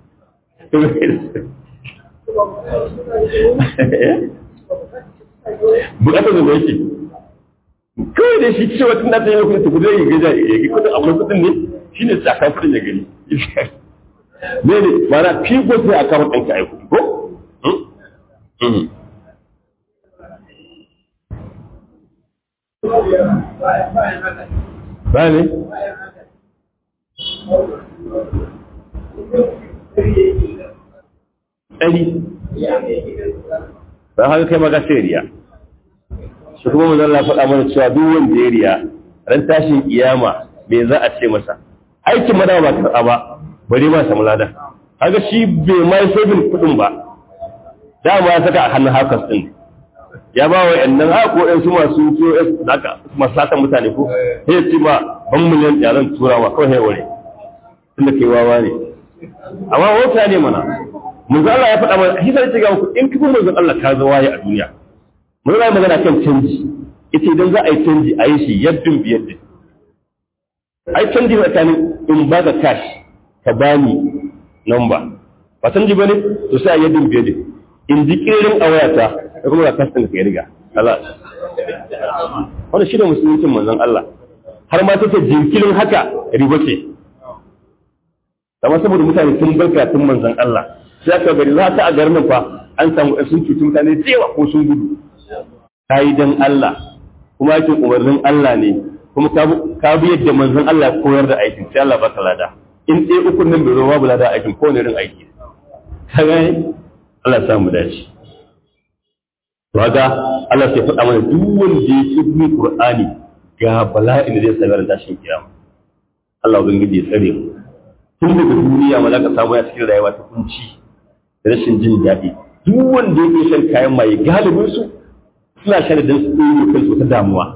bukatar da yake kawai da shi cewa tun da ta yi kudin ta kudin ya gaja ya ga kudin akwai kudin ne shi ne tsakan kudin ya gani ne ne ba na fi ko sai a kama ɗanka a yi kudi ko? ba ne? ɗari ba haka kai maka sai riya shi kuma mu zalla faɗa mana cewa duk wanda ya riya ran tashin kiyama me za a ce masa aikin madawa ba karɓa ba bari ma samu lada haka shi bai ma yi sabin kuɗin ba dama ya saka a hannun hakas ɗin ya ba wa yannan haka ko ɗansu masu POS da aka masu satan mutane ko sai ce ma ban miliyan yaran turawa kawai sai ware tunda kai wawa ne amma wauta ne mana manzo Allah ya faɗa mana shi sai ce ga ku in kifin manzo Allah ka zo waye a duniya manzo Allah magana kan canji ita idan za a yi canji a yi shi yaddin biyaddin ai canji tsakanin in ba ka cash ka bani number ba canji bane to sai a yaddin biyaddin in ji kirin a wayata da kuma ka kasin ka riga Allah wannan shi ne musuluncin manzon Allah har ma take jinkirin haka riba ce amma saboda mutane sun barka tun manzon Allah sai aka bari za ta a garin fa an samu sun cuci mutane da yawa ko sun gudu yi dan Allah kuma yake umarnin Allah ne kuma ka bi yadda manzon Allah ya koyar da aikin sai Allah baka lada in ɗaya ukun nan bai zo babu lada aikin ko ne irin aiki kaga Allah ya samu dace Raga Allah sai faɗa mana duk wanda ya ci bin Qur'ani ga bala'in da zai sami ran tashin kiyama. Allah ubangiji ya tsare mu. Tun daga duniya ma za ka samu ya cikin rayuwa ta kunci da rashin jin daɗi. Duk wanda yake shan kayan maye galibin su suna shan da su ɗaya kansu wata damuwa.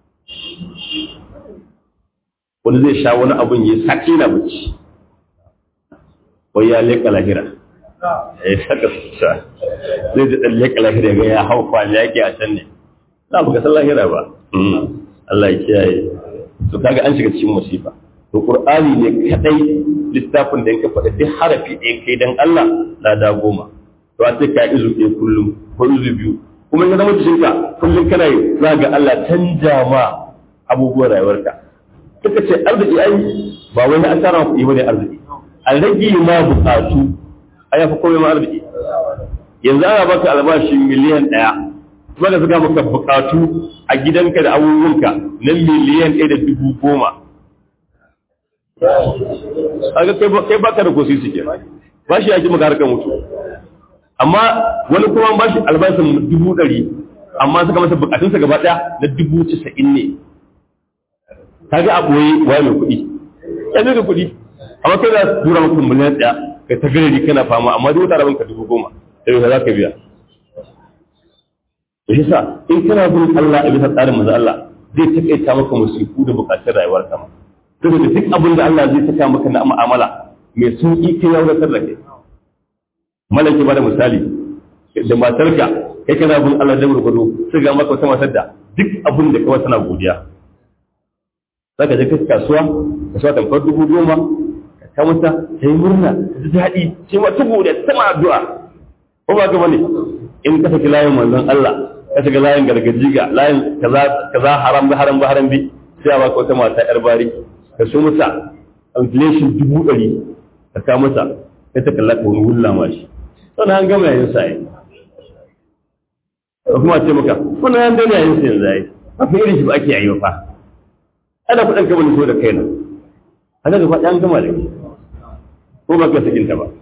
Wani zai sha wani abun ya sake na bacci. Wai ya leƙa lahira. ya saka sa zai da ɗan leƙa lahira ga ya hau kwali yaƙi a can ne na buga san lahira ba Allah ya kiyaye to kaga an shiga cikin musifa to qur'ani ne kadai littafin da yake faɗa duk harafi ɗaya kai dan Allah na da goma to a sai ka izu ɗaya kullum ko izu biyu kuma in zama cikin ka kullum kana yi za ga Allah canja ma abubuwan rayuwarka suka ce arziki ai ba wani an tara kuɗi bane arziki a rage ma buƙatu a yafi komai ma arziki yanzu ana baka albashi miliyan ɗaya kuma da suka maka bukatu a gidanka da abubuwanka na miliyan ɗaya da dubu goma aga kai baka da kosi suke ba shi yaki maka harkar mutu amma wani kuma ba shi albashin dubu ɗari amma suka masa bukatunsa gaba ɗaya na dubu casa'in ne kaga a ɓoye waye mai kuɗi ya ga kuɗi amma kai za su tura maka miliyan ɗaya ka ta gari kana fama amma duk wata rabin ka dubu goma da yau za ka biya da shi sa in kana bin Allah a bisa tsarin manzo Allah zai takaita maka musiku da bukatun rayuwar ka saboda duk abin da Allah zai saka maka na mu'amala mai sauki kai ya wadatar da kai malaki ba da misali da matarka kai kana bin Allah da gurgudu sai ga maka wata matar da duk abin da kawai tana godiya zaka je kai kasuwa kasuwa tamfar dubu goma ta mata ta yi murna ta ji daɗi ce ma tubu da sama addu'a ko ba gaba ne in ka saki layin manzon Allah ka saki layin gargaji ga layin kaza kaza haram ba haram ba haram bi sai a baka wata mata yar bari ka so mata inflation dubu ɗari ka ka mata sai ta kalla ka wani wulla ma shi sannan an gama yayin sa kuma ce maka wannan an gama yayin sa yanzu ai ba fa irin shi ba ake yi fa ana kuɗin ka wani so da kaina haka gaba ɗan gama da ke ko ba ka sakinta ba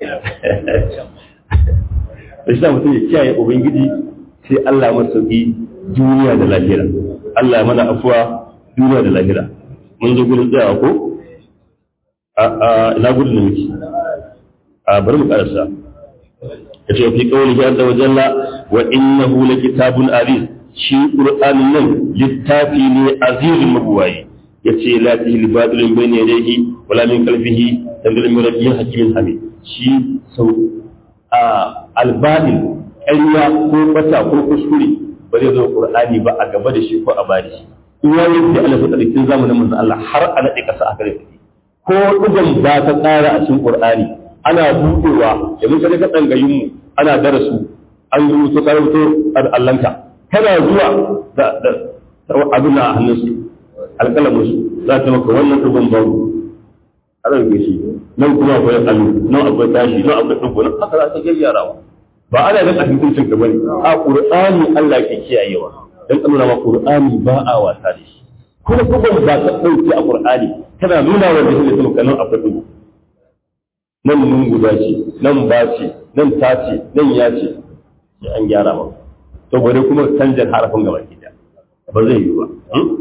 da shi mutum ya kiyaye ubangiji sai Allah masauki duniya da lahira Allah ya mana afuwa duniya da lahira mun zo gudun tsayawa ko a ina gudun da muke a bari mu karasa ya ce fi kawai ya da wajalla wa innahu la kitabun aziz shi qur'anin nan littafi ne azizun mabuwayi yace la tahil badilun bayna yadayhi wala min qalbihi tanzilun min rabbih hakimin hamid shi sau a albadin ƙarya ko bata ko kuskure ba zai zo qur'ani ba a gaba da shi ko a bari shi in ya yi da Allah ta cikin zamanin manzon Allah har a nade kasa a gare ko dugan ba ta tsara a cikin qur'ani ana buɗewa yanzu kaje ka dangayin mu ana darasu an rubuto ka rubuto Allahnka kana zuwa da abin a hannunsu alƙalamin su za ta maka wannan ɗugun baro a ɗauke shi nan kuma akwai alu nan akwai tashi nan akwai ɗugu nan haka za ta gyarawa ba ana ga hukuncin ka bane a qur'ani Allah ke kiyayewa dan nuna ma qur'ani ba a wasa da shi kuma ɗugun ba ka ɗauke a qur'ani kana nuna wa da shi da nan akwai ɗugu nan nun guda ce nan ba ce nan ta ce nan ya ce an gyara ba to bare kuma canjar harafin gaba ki ba zai yi ba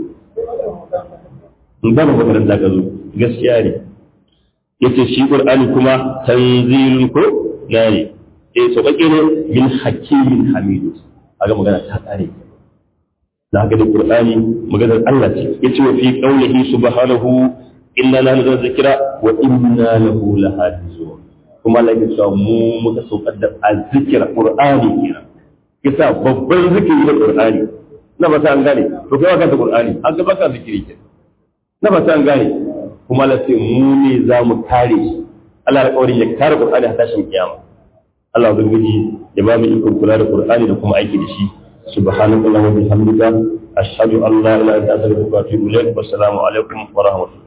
in ba makaranta ka zo gaskiya ne yace shi qur'ani kuma tanzilun ko na ne eh sauƙaƙe ne min hakimin hamidu aga magana ta kare da haka da qur'ani maganar Allah ce yace wa fi qawlihi subhanahu inna la nuzul zikra wa inna lahu lahafizun kuma Allah ya cewa mu muka saukar da azzikra qur'ani kenan kisa babban zikiri da qur'ani na ba ta an gane to kai ka ta qur'ani an ga baka zikiri kenan na ba ta an gane kuma Allah sai mu ne za mu kare shi Allah ya kaurin ya kare qur'ani har tashin kiyama Allah ubangiji ya ba mu ikon kula da qur'ani da kuma aiki da shi subhanallahi wa bihamdika ashhadu an la ilaha illa anta astaghfiruka wa atubu ilaik wassalamu alaikum wa rahmatullahi